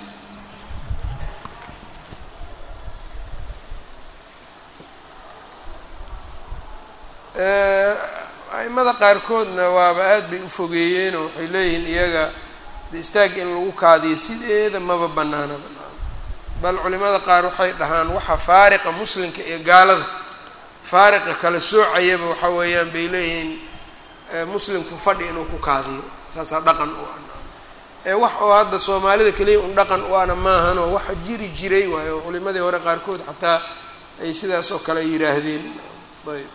A: a'imada qaarkoodna waaba aada bay u fogeeyeenoo waxay leeyihiin iyaga de istaag in lagu kaadiyo sideeda maba banaana banaan bal culimada qaar waxay dhahaan waxa faariqa muslimka iyo gaalada faariqa kala soocayaba waxa weeyaan bay leeyihiin muslimku fadhi inuu ku kaadiyo saasaa dhaqan u ah ee wax oo hadda soomaalida keliya un dhaqan u ana maahanoo waxa jiri jiray waayo culimadii hore qaarkood xataa ay sidaas oo kale yidhaahdeen ayb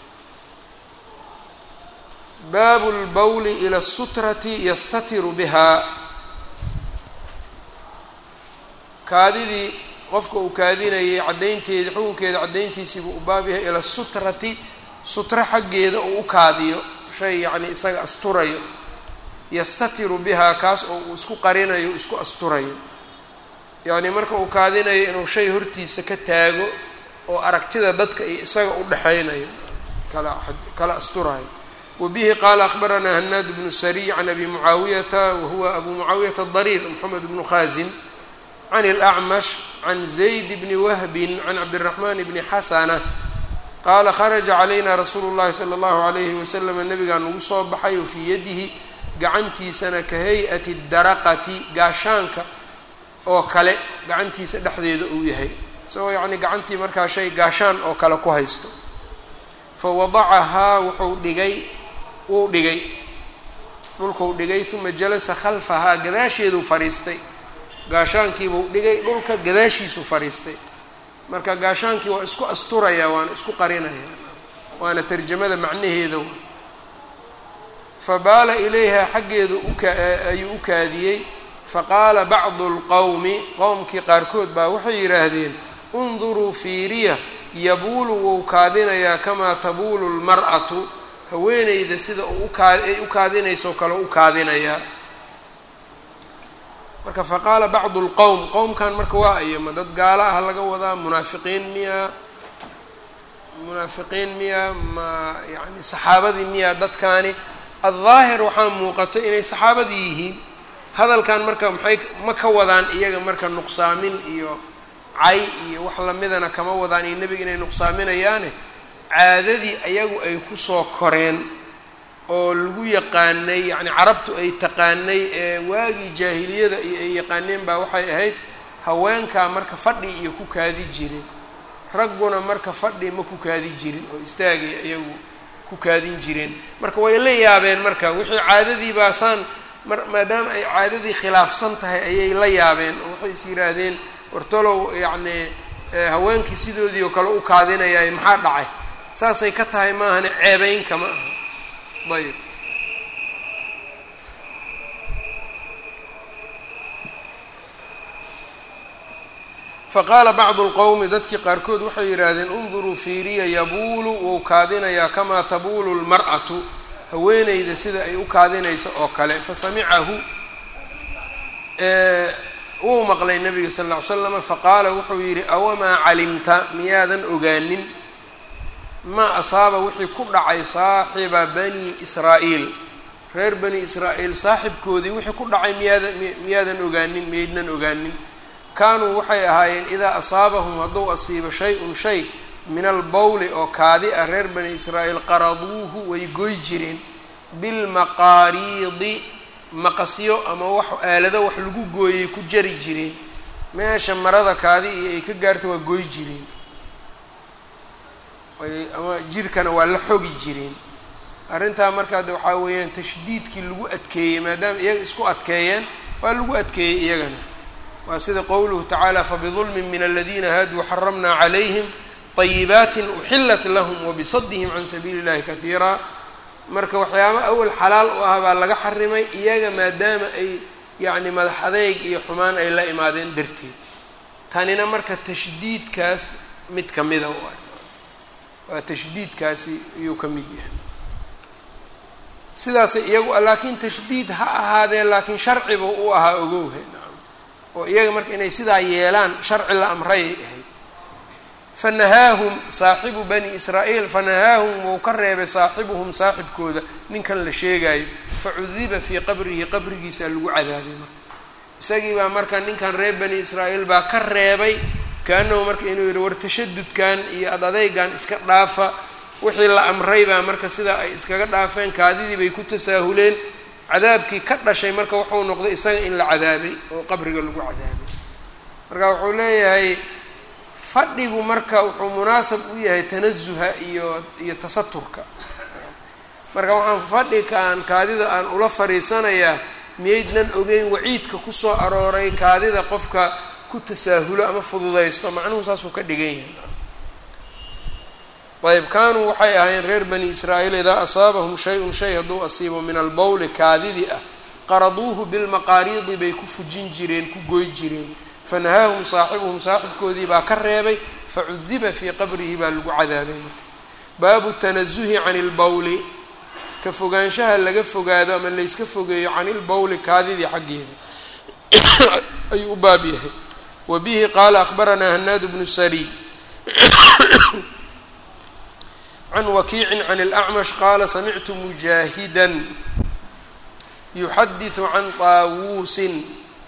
A: baabu lbawli ila asutrati yastatiru bihaa kaadidii qofka uu kaadinayay caddaynteedii xukunkeeda caddayntiisiibuu u baab yahay ila sutrati sutro xaggeeda uu u kaadiyo shay yacni isaga asturayo yastatiru bihaa kaas oo uu isku qarinayo isku asturayo yacni marka uu kaadinayo inuu shay hortiisa ka taago oo aragtida dadka iyo isaga u dhexaynayo kala kala asturayo wbihi qaala akbaranaa hanaad bnu sariy can abi mucaawiyata wahuwa abu mucaawiyata dariir moxamed bnu khaasim can اlأcmash can zayd bni wahbin can cabdiraxman bni xasana qaala kharaja calayna rasuulu llahi salى اllahu alayhi waslama nabigaa nagu soo baxay o fii yadihi gacantiisana ka hay-ati daraqati gaashaanka oo kale gacantiisa dhexdeeda uu yahay isagoo yacnii gacantii markaa shay gaashaan oo kale ku haysto fa wadacahaa wuxuu dhigay wuu dhigay dhulkuu dhigay uma jalasa khalfahaa gadaasheeduu fadhiistay gaashaankiibuu dhigay dhulka gadaashiisuu fadhiistay marka gaashaankii waa isku asturayaa waana isku qarinayaa waana tarjamada macnaheeda fa baala ilayha xaggeedu uka ayuu u kaadiyey faqaala bacdu lqowmi qowmkii qaarkood baa waxay yidhaahdeen unduruu fiiriya yabuulu wou kaadinayaa kamaa tabuulu lmar'atu haweeneyda sida uu ukaa ay u kaadinayso kale u kaadinayaa marka faqaala bacdu lqowm qowmkan marka waa ayo ma dad gaalo ah laga wadaa munaafiqiin miyaa munaafiqiin miyaa ma yani saxaabadii miyaa dadkaani addaahir waxaa muuqato inay saxaabadii yihiin hadalkan marka maxay ma ka wadaan iyaga marka nuqsaamin iyo cay iyo wax lamidana kama wadaan iyo nebiga inay nuqsaaminayaane caadadii ayagu ay kusoo koreen oo lagu yaqaanay yacni carabtu ay taqaanay ee waagii jaahiliyada iyo ay yaqaaneen baa waxay ahayd haweenkaa marka fadhi iyo ku kaadi jirin ragguna marka fadhi ma ku kaadi jirin oo istaagay iyagu ku kaadin jireen marka way la yaabeen marka wixii caadadii baasaan mar maadaama ay caadadii khilaafsan tahay ayay la yaabeen oo waxay is yidhaahdeen wartolow yacni haweenkii sidoodii oo kale u kaadinayaay maxaa dhacay saasay ka tahay maahane ceebeyn kama aha ayb faqaala bacdu lqowmi dadkii qaarkood waxay yidhaahdeen unduruu fiiriya yabuulu wou kaadinayaa kamaa tabuulu lmar'atu haweeneyda sida ay u kaadinayso oo kale fasamicahu wuu maqlay nabiga sal ll ly slama faqaala wuxuu yidhi awamaa calimta miyaadan ogaanin maa asaaba wixii ku dhacay saaxiba bani israa'iil reer bani israa'iil saaxibkoodii wixii ku dhacay miyaadan miyaadan ogaanin miyaydnan ogaanin kaanuu waxay ahaayeen idaa asaabahum hadduu asiibo shay-un shay min albowli oo kaadi ah reer bani israa'iil qaraduuhu way goy jireen bilmaqaariidi maqasyo ama wax aalado wax lagu gooyay ku jari jireen meesha marada kaadi iyo ay ka gaarta waa goy jireen ama jirkana waa la xogi jireen arrintaa markaa de waxaa weeyaan tashdiidkii lagu adkeeyey maadaama iyaga isku adkeeyeen waa lagu adkeeyey iyagana waa sida qowluhu tacaala fabidulmin min aladiina haaduu xaramna calayhim طayibaatin uxilat lahm wabisadihim can sabiili اllahi kahiira marka waxyaaba awal xalaal u ah baa laga xarimay iyaga maadaama ay yacni madax adeyg iyo xumaan ay la imaadeen darteed tanina marka tashdiidkaas mid kamida waay waa tashdiidkaasi ayuu ka mid yahay sidaasay iyagu laakiin tashdiid ha ahaadee laakiin sharciba u ahaa ogowhe nacam oo iyaga marka inay sidaa yeelaan sharci la amrayay ahayd fanahaahum saaxibu bani israa'iil fanahaahum wou ka reebay saaxibuhum saaxibkooda ninkan la sheegaayo facudiba fii qabrihi qabrigiisaa lagu cadaabay marka isagii baa marka ninkan reer bani israa'iil baa ka reebay kaanahu marka inuu yidhi war tashadudkan iyo ad adeygan iska dhaafa wixii la amray baa marka sidaa ay iskaga dhaafeen kaadidii bay ku tasaahuleen cadaabkii ka dhashay marka wuxuu noqday isaga in la cadaabay oo qabriga lagu cadaabay marka wuxuu leeyahay fadhigu marka wuxuu munaasab u yahay tanasuha iyo iyo tasaturka marka waxaan fadhikaan kaadida aan ula fadhiisanayaa miyaydnan ogeyn waciidka kusoo arooray kaadida qofka ku tasaahulo ama fududaysto macnuhu saasuu ka dhigan yahay ayb kaanuu waxay ahaayeen reer bani israa'iil idaa asaabahum shay-un shay hadduu asiibo min albowli kaadidii ah qaraduuhu bilmaqaariidi bay ku fujin jireen ku goy jireen fanahaahum saaxibuhum saaxibkoodii baa ka reebay facudiba fii qabrihi baa lagu cadaabay marka baabu tanasuhi cani ilbowli ka fogaanshaha laga fogaado ama layska fogeeyo cani ilbowli kaadidii xaggeeda ayuu u baab yahay wa bihi qaala akhbaranaa hanaad bnu sariy can wakiicin can اlأcmash qaala samictu mujaahida yuxadiثu can طaawuusin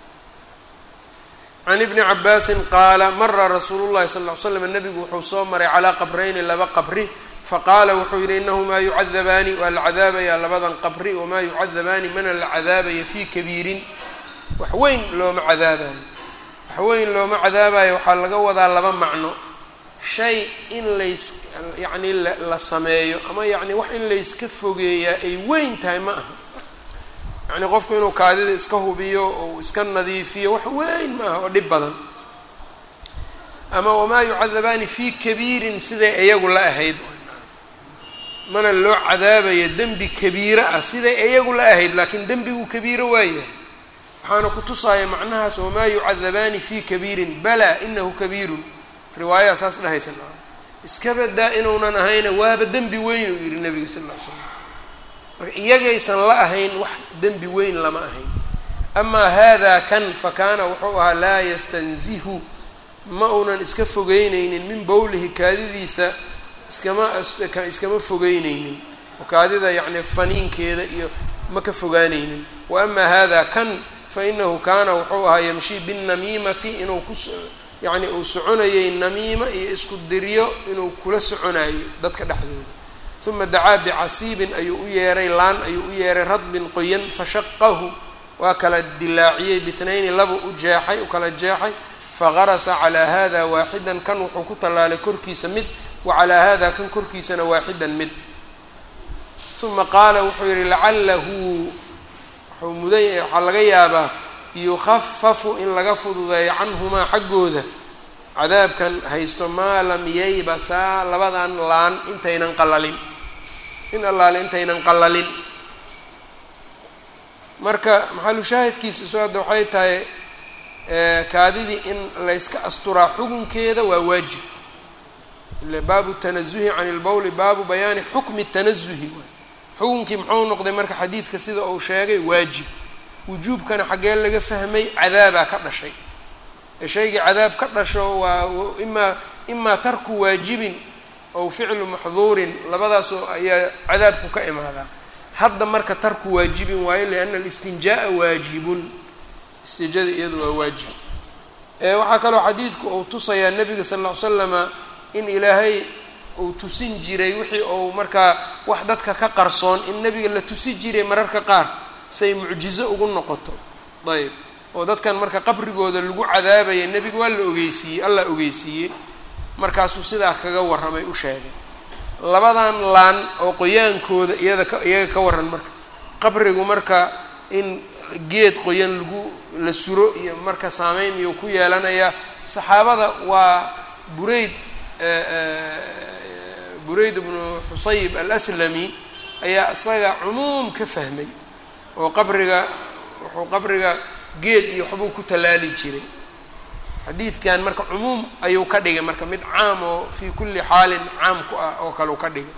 A: can ibni cabaasin qaala mara rasuulu llahi sal ly slam nabigu wuxuu soo maray calaa qabrayni laba qabri faqaala wuxuu yidhi inahumaa yucadabaani waa la cadaabayaa labadan qabri wamaa yucadabaani mana la cadaabaya fii kabiirin wax weyn looma cadaabayo wax weyn looma cadaabayo waxaa laga wadaa laba macno shay in lays yacni la sameeyo ama yacni wax in layska fogeeyaa ay weyn tahay ma aha yacni qofku inuu kaadida iska hubiyo ou iska nadiifiyo wax weyn ma aha oo dhib badan ama wamaa yucadabaani fii kabiirin siday iyagu la ahayd mana loo cadaabayo dembi kabiiro ah siday iyagu la ahayd laakiin dembigu kabiiro waayahay waxaana ku tusaaya macnahaas wamaa yucadabaani fii kabiirin balaa inahu kabiirun riwaayaha saas dhahaysan iska badaa inuunan ahayna waaba dembi weyn uu yihi nabiga sal lla ly slam marka iyagaysan la ahayn wax dembi weyn lama ahayn amaa hada kan fa kaana wuxuu ahaa laa yastanzihu ma uunan iska fogeyneynin min bowlihi kaadidiisa iskama iskama fogeyneynin oo kaadida yacni faniinkeeda iyo ma ka fogaaneynin wa amaa hada kan fa inahu kaana wuxuu ahaa yamshii binnamiimati inuu ku yacni uu soconayay namiima iyo isku diryo inuu kula soconayo dadka dhexdooda uma dacaa bicasiibin ayuu u yeeray laan ayuu u yeeray radbin qoyan fashaqahu waa kala dilaaciyey bithnayni laba u jeexay u kala jeexay fagarasa calaa hada waaxidan kan wuxuu ku tallaalay korkiisa mid wa calaa hada kan korkiisana waaxidan mid uma qaala wuxuu yihi lacalahu wuxuu mudan waxaa laga yaabaa yukhafafu in laga fududeeyo canhumaa xaggooda cadaabkan haysto maa lam yaybasaa labadan laan intaynan qalalin in allaale intaynan qalalin marka maxalu shaahidkiisa isu hadda waxay tahay kaadidii in layska asturaa xukunkeeda waa waajib ile baabu tanazuhi can ilbowli baabu bayaani xukmi tanazuhi xukunkii muxuu noqday marka xadiidka sida uu sheegay waajib wujuubkana xaggee laga fahmay cadaabaa ka dhashay ee shaygii cadaab ka dhasho waa imaa imaa tarku waajibin ow ficlu maxduurin labadaasoo ayaa cadaabku ka imaadaa hadda marka tarku waajibin waayo liana alistinjaa'a waajibun istijada iyadu waa waajib waxaa kaloo xadiidku uu tusayaa nabiga sal ll ly slama in ilaahay uu tusin jiray wixii uu markaa wax dadka ka qarsoon in nabiga la tusi jiray mararka qaar say mucjizo ugu noqoto ayb oo dadkan marka qabrigooda lagu cadaabaya nebiga waa la ogeysiiyey allah ogeysiiyey markaasuu sidaa kaga warramay u sheegay labadan laan oo qoyaankooda iyada ka iyaga ka warran marka qabrigu marka in geed qoyan lagu la suro iyo marka saameyn miyuu ku yeelanayaa saxaabada waa burayd burayd bnu xusayb alaslami ayaa isaga cumuum ka fahmay oo qabriga wuxuu qabriga geed iyo waxbuu ku tallaali jiray xadiidkan marka cumuum ayuu ka dhigay marka mid caam oo fii kulli xaalin caam ku ah oo kale u ka dhigay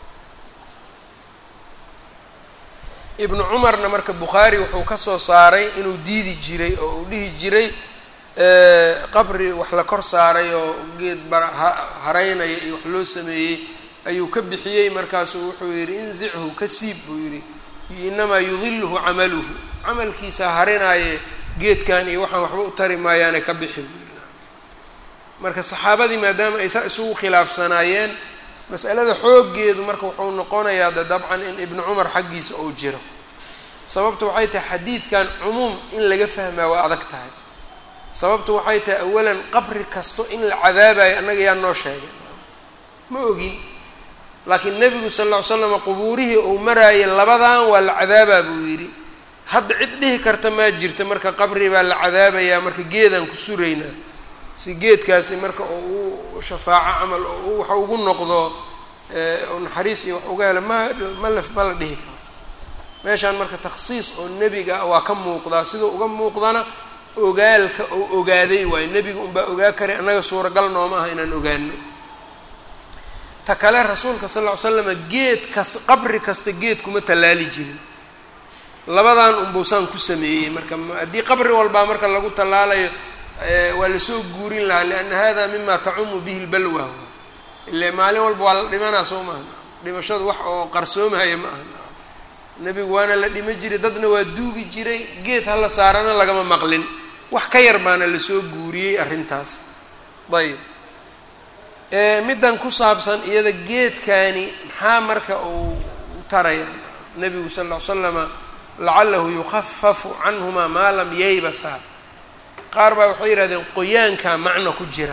A: ibnu cumarna marka bukhaari wuxuu kasoo saaray inuu diidi jiray oo uu dhihi jiray qabri wax la kor saaray oo geed bara haraynaya iyo wax loo sameeyey ayuu ka bixiyey markaasuu wuxuu yidhi inzichu ka siib buu yidhi inamaa yudiluhu camaluhu camalkiisa harinaaye geedkan iyo waxaan waxba u tari maayaane ka bixi buu yidhi marka saxaabadii maadaama ay saa isugu khilaafsanaayeen mas'alada xooggeedu marka wuxuu noqonayaa de dabcan in ibnu cumar xaggiisa uu jiro sababtu waxay tahay xadiidkan cumuum in laga fahmaa waa adag tahay sababtu waxay tahay awalan qabri kasto in la cadaabayo annaga yaa noo sheegay ma ogin laakiin nebigu sal lla ly slam qubuurihii uu maraayay labadan waa la cadaabaa buu yidhi hadda cid dhihi karta maa jirta marka qabri baa la cadaabayaa marka geedaan ku suraynaa si geedkaasi marka oo u shafaaco camal oo waxa ugu noqdo naxariis iyo wax uga helo ma mala ma la dhihi karo meeshaan marka takhsiis oo nebiga waa ka muuqdaa sidau uga muuqdana ogaalka oo ogaaday waayo nebiga unbaa ogaa karay annaga suuragal nooma aha inaan ogaano ta kale rasuulka sal lla ly slama geed kas qabri kasta geed kuma tallaali jirin labadan unbuusaan ku sameeyey marka haddii qabri walbaa marka lagu tallaalayo waa lasoo guurin lahaa lianna hada mima tacumu bihi lbalwa ile maalin walba waa la dhimanaa soo maaha dhimashadu wax oo qarsoomahaya ma aha nebigu waana la dhima jiray dadna waa duugi jiray geed hala saarana lagama maqlin wax ka yar baana lasoo guuriyey arrintaas ayb middan ku saabsan iyada geedkani maxaa marka uu taraya nebigu sal ll ly slama lacalahu yukhafafu canhuma maa lam yaybasa qaar baa waxay yihahdeen qoyaanka macna ku jira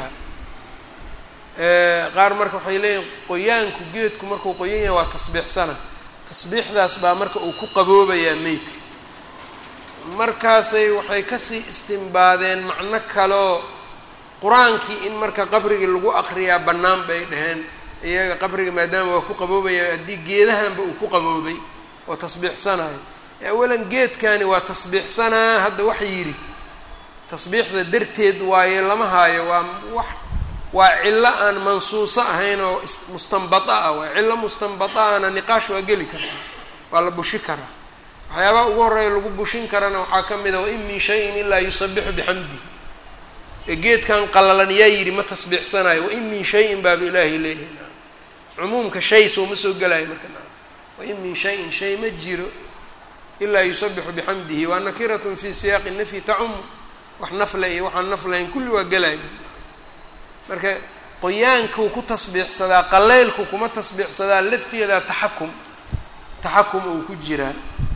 A: qaar marka waxay leeyihin qoyaanku geedku markuu qoyan yahay waa tasbiixsana tasbiixdaas baa marka uu ku qaboobayaa meydka markaasay waxay kasii istimbaadeen macno kaloo qur-aankii in marka qabrigii lagu akriyaa bannaan bay dhaheen iyaga qabriga maadaama waa ku qaboobaya haddii geedahanba uu ku qaboobay oo tasbiixsanayo awalan geedkani waa tasbiixsanaa hadda wax yidhi tasbiixda darteed waaye lama haayo waa wax waa cillo aan mansuuso ahayn oo mustanbata ah waa cillo mustanbata ahna niqaash waa geli kartaa waa la bushi karaa waxyaabaha ugu horreeya lagu bushin karana waxaa ka mid a wain min shayin ilaa yusabixu bixamdi ee geedkan qallalan yaa yidhi ma tasbiixsanayo wain min shayin baaba ilaahay leeyahay cumuumka shay sooma soo gelayo marka wain min shayin shay ma jiro ilaa yusabixu bixamdihi waa nakiratun fi siyaaqi nafyi tacumu wax nafle iyo waxaan naflahayn kulli waa gelaya marka qoyaankuu ku tasbiixsadaa qaleylku kuma tasbiixsadaa lafteedaa taxakum taxakum uu ku jiraa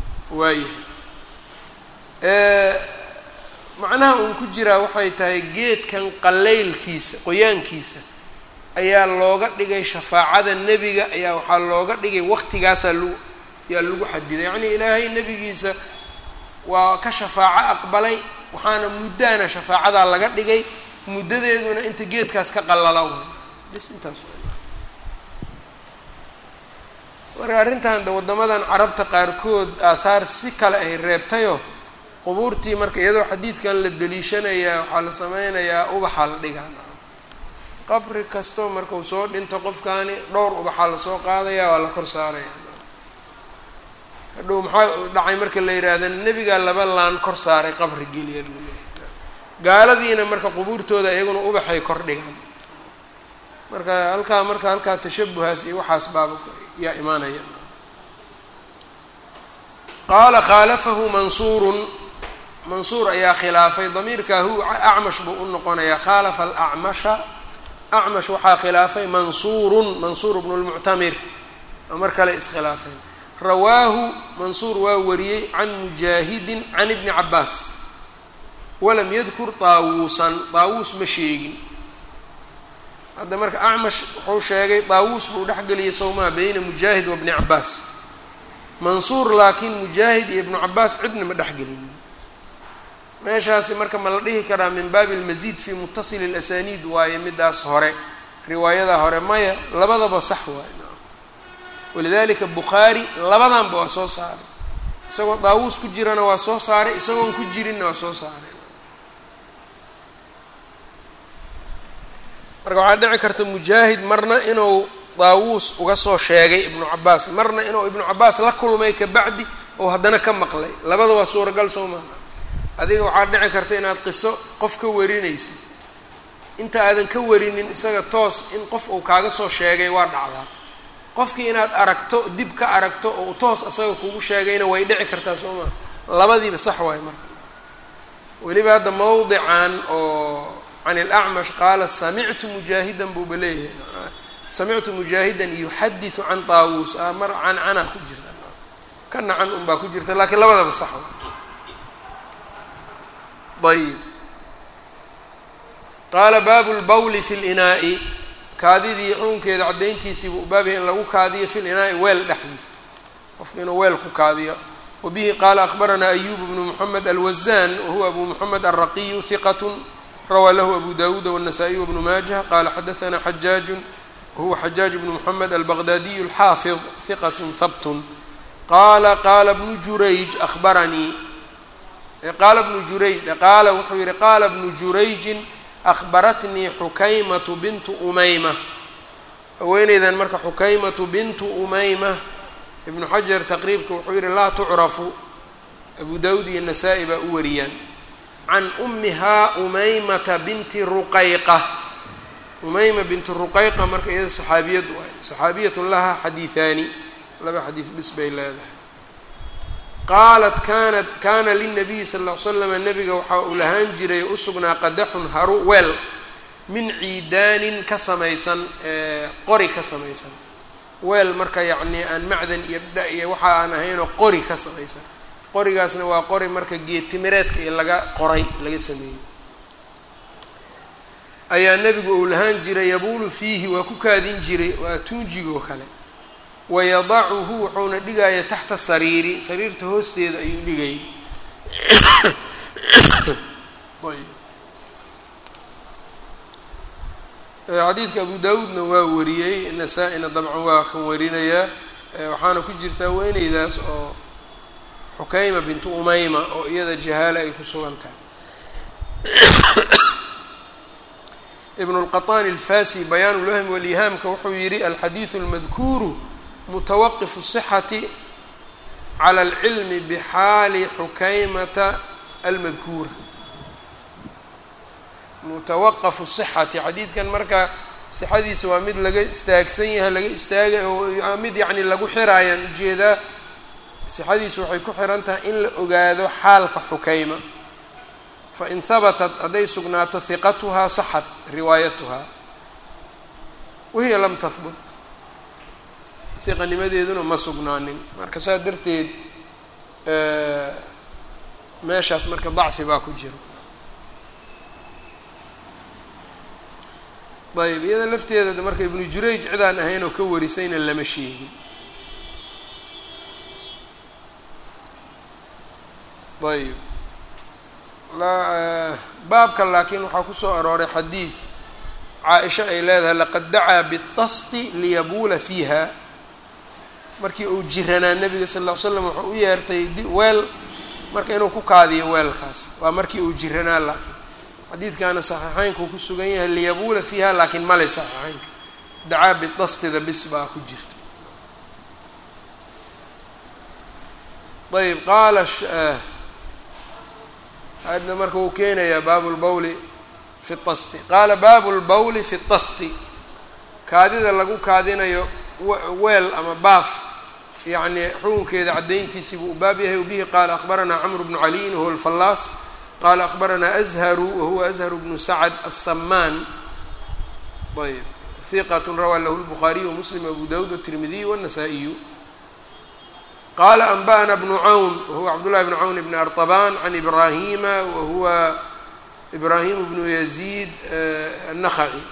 A: waayahay macnaha uun ku jiraa waxay tahay geedkan qaleylkiisa qoyaankiisa ayaa looga dhigay shafaacada nebiga ayaa waxaa looga dhigay waqtigaasaa lagu yaa lagu xadiday yacnii ilaahay nebigiisa waa ka shafaaco aqbalay waxaana muddaana shafaacadaa laga dhigay muddadeeduna inta geedkaas ka qalala way bis intaas marka arrintan de waddamadan carabta qaarkood aathaar si kale ay reebtayoo qubuurtii marka iyadoo xadiidkan la deliishanayaa waxaa la sameynayaa ubaxaa la dhigaa qabri kastoo markau soo dhinto qofkaani dhowr ubaxaa lasoo qaadaya waa la kor saaraya hadhow maxaa dhacay marka la yidhaahda nebigaa laba laan kor saaray qabri geliya buu leeyahy gaaladiina marka qubuurtooda iyaguna ubaxay kor dhigaan marka halkaa marka halkaa tashabuhaas iyo waxaas baaba yaa imaanaya qaala khaalafahu mansuurun mansuur ayaa khilaafay damiirka hu acmash buu u noqonayaa khaalafa alacmasha acmash waxaa khilaafay mansuurun mansuur bnu lmuctamir oo mar kale iskhilaafeen rawaahu mansuur waa wariyey can mujaahidin can ibni cabaas walam yadkur daawuusan daawuus ma sheegin hadda marka acmash wuxuu sheegay daawuus buu dhexgeliyay sawmaa beyna mujaahid wa bni cabaas mansuur laakiin mujaahid iyo ibnu cabaas cidna ma dhexgelinin meeshaasi marka ma la dhihi karaa min baabi almasiid fi mutasili اlasaniid waaye midaas hore riwaayada hore maya labadaba sax waaye walidalika bukhaari labadanba waa soo saaray isagoo daawuus ku jirana waa soo saaray isagoon ku jirinna waa soo saaray marka waxaa dhici karta mujaahid marna inuu daawuus uga soo sheegay ibnu cabaas marna inuu ibnu cabaas la kulmay kabacdi oo haddana ka maqlay labada waa suuragal soo maaha adiga waxaa dhici karta inaad qiso qof ka warinaysid inta aadan ka warinin isaga toos in qof uu kaaga soo sheegay waa dhacdaa qofkii inaad aragto dib ka aragto oo toos isaga kugu sheegayna way dhici kartaa soo maa labadiiba sax waayo marka weliba hadda mawdican oo can ilacmash qaala samictu mujaahidan buuba leeyahay samictu mujaahidan yuxadisu can taawuus a mar can canaa ku jirta kana can un baa ku jirta laakiin labadaba sax ayb qaala baabu lbawli fi linaa'i kaadidii xuunkeeda caddayntiisiibu u baabyahay in lagu kaadiyo fi linaa'i weel dhexdiisa qofka inuu weel ku kaadiyo wabihi qaala akbaranaa ayub bnu moxamed alwazan wahuwa abu moxamed alraqiyu hiqat rawaa lahu abu dawuud wالnasaa-iy wbnu maajah qaala xadaثna xajaaju wahuwa xajaaj bnu moxamed albaqdaadiyu alxaafid hiqat habtun qaala qaala bnu jurayj ahbaranii qaala bnu jurayj qaala wuxuu yihi qaala bnu jurayjin ahbaratnii xukaymatu bintu umayma haweeneydan marka xukaymatu bintu umayma ibnu xajar taqriibka wuxuu yihi laa tucrafu abu dawud iyo nasaa-i baa u wariyaan can umihaa umaymata binti ruqayqa umayma binti ruqayqa marka iyada saxaabiyad waay saxaabiyatun laha xadiihaani laba xadiis bis bay leedahay qaalat kanat kana linabiyi sal ll ly slama nabiga waxaa uu lahaan jiray usugnaa qadaxun haru weel min ciidaanin ka samaysan qori ka samaysan weel marka yacnii aan macdan iyo dha iyo waxa aan ahaynoo qori ka samaysan qorigaasna waa qori marka geedtimireedka iyo laga qoray laga sameeyey ayaa nebigu uu lahaan jiray yabuulu fiihi waa ku kaadin jiray waa tuunjigoo kale wayadacuhu wuxuuna dhigaya taxta sariiri sariirta hoosteeda ayuu dhigayay xadiidka abu daawuudna waa wariyey nasaa-ina dabcan waa kan warinayaa waxaana ku jirtaa weyneydaas oo xukayma bintu umayma oo iyada jahaale ay ku sugan tahay ibn اlqaطani alfasi bayaan ulwahmi walihaamka wuxuu yihi alxadiiثu اlmadkuuru mutawaqifu الصxati calى اlcilmi bxaali xukaymata almadkuura mutawaqafu sixati xadiidkan marka sixadiisa waa mid laga istaagsan yahay laga istaagay oo mid yacni lagu xiraayaan ujeedaa sixadiisu waxay ku xiran tahay in la ogaado xaalka xukayma fain habatat hadday sugnaato hiqatuhaa saxat riwaayatuhaa wahiya lam tahbut hiqanimadeeduna ma sugnaanin marka saa darteed meeshaas marka dacfi baa ku jiro ayb iyada lafteeda marka ibnu jurayj cidaan ahayn oo ka warisayna lama sheegin ayb baabka laakiin waxaa kusoo arooray xadiid caa-isha ay leedahay laqad dacaa bitasti liyabuula fiiha markii uu jiranaa nabiga sal ll ly slam wuxuu u yeertay weel marka inuu ku kaadiyo weelkaas waa markii uu jiranaa laakiin xadiidkaana saxiixeynku ku sugan yahay liyabuula fiiha laakiin male saxiixeynka dacaa bidastida bis baa ku jirta ayb qaala hadna marka wuu keenayaa baabu lbawli fi tasti qaala baabu lbawli fi tasti kaadida lagu kaadinayo weel ama baaf yacni xukunkeeda caddayntiisii buu u baab yahay wabihi qaala akhbaranaa camru bnu caliyin wahuwa alfallaas qala akhbaranaa azharu wahuwa azharu bnu sacd aلsamaan ayb hiqat rawaa lahu lbukhaariyu wamuslim abu dawud watirmidiy wالnasaa-iyu qala anba'na bnu cawn wahuwa cabdullahi bnu cawn bni arطaban can ibrahima wahuwa ibrahim bnu yaziid الnakhaci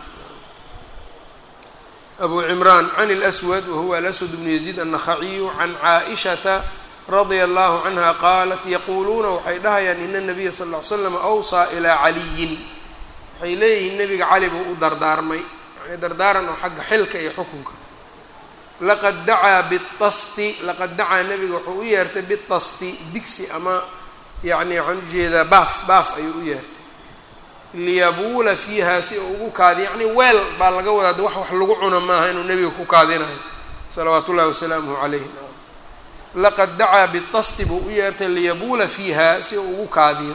A: abu cimran can اlأswad wahuwa alaswad bnu yaziid الnakhaciyu can caaئishata radia allahu canha qaalat yaquuluuna waxay dhahayaan ina nabiya sal ll ly slam awsaa ilaa caliyin waxay leeyihiin nebiga cali buu u dardaarmay yani dardaaran oo xagga xilka iyo xukunka laqad dacaa bitasti laqad dacaa nebiga wuxuu u yeertay bitasti digsi ama yani waxaan ujeedaa baaf baaf ayuu u yeertay liyabuula fiiha si uu ugu kaadiyo yacni weel baa laga wadaa de wax wax lagu cuno maaha inuu nebiga ku kaadinayo salawaatu ullahi wasalaamuhu calayh laqad dacaa bitasti buu u yeertay liyabuula fiiha si uu ugu kaadiyo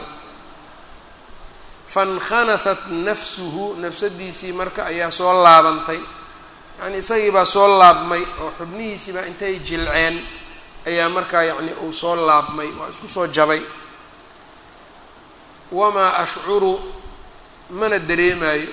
A: fankhanathat nafsuhu nafsadiisii marka ayaa soo laabantay yacni isagii baa soo laabmay oo xubnihiisiibaa intay jilceen ayaa markaa yacni uu soo laabmay waa isku soo jabay wamaa ashcuru mana dareemaayo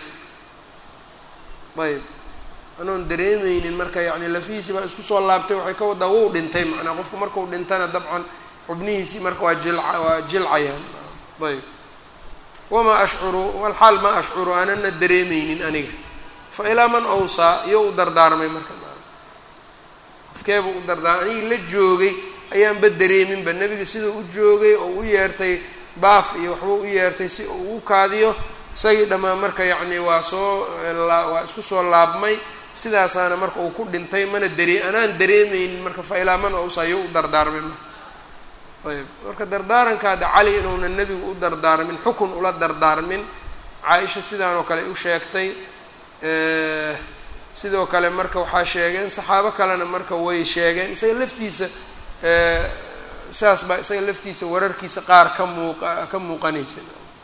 A: ayb anoon dareemeynin marka yacni lafihiisii baa isku soo laabtay waxay ka wadaa wuu dhintay macnaa qofku markuu dhintana dabcan xubnihiisii marka waa jilca waa jilcayaan ayb wamaa ashcuru walxaal ma ashcuru aanana dareemeynin aniga fa ilaa man awsaa iyo u dardaarmay marka qofkeebuu u dardaarmay anigii la joogay ayaanba dareeminba nebiga siduu u joogay oo u yeertay baaf iyo waxbuu u yeertay si uu ugu kaadiyo isagii dhammaan marka yacni waa soo waa isku soo laabmay sidaasaana marka uu ku dhintay mana daree anaan dareemeynin marka fa ilaa man awsaa iyo u dardaarmay marka ayb marka dardaarankaada cali inuuna nebigu u dardaarmin xukun ula dardaarmin caa-isha sidaan oo kale u sheegtay sidoo kale marka waxaa sheegeen saxaabo kalena marka way sheegeen isaga laftiisa saas baa isaga laftiisa wararkiisa qaar ka muuqa ka muuqanaysa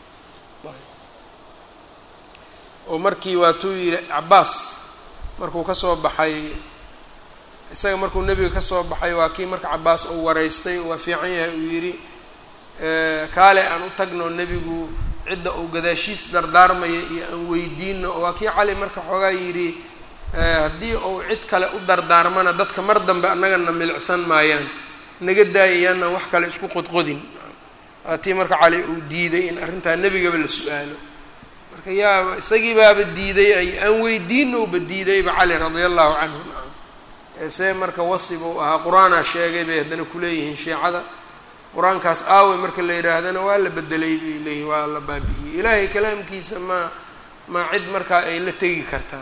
A: oo markii waatuu yidhi cabaas markuu kasoo baxay isaga markuu nebiga kasoo baxay waa kii marka cabaas uu waraystay waa fiican yahay uu yidhi kaale aan u tagno nebigu cidda uu gadaashiis dardaarmaya iyo aan weydiino oo waa kii cali marka xoogaa yidhi haddii uu cid kale u dardaarmana dadka mar dambe annagana milicsan maayaan naga daayayaana wax kale isku qodqodin tii marka cali uu diiday in arrintaa nebigaba la su-aalo marka yaaba isagii baaba diiday ay aan weydiino uba diidayba cali radia allahu canhu see marka wasib uu ahaa qur-aanaa sheegay bay haddana kuleeyihiin shiicada qur-aankaas aawe marka la yidhaahdana waa la bedelay bay leeyihin waa la baabi'iyey ilaahay kalaamkiisa ma ma cid markaa ay la tegi kartaan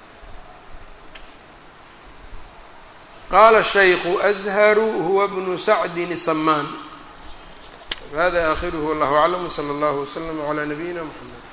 A: qaala shaykhu azharu huwa bnu sacdin samaan hada aakhiruhu wallahu aclam wsala allahu waslama calaa nabiyina mxamed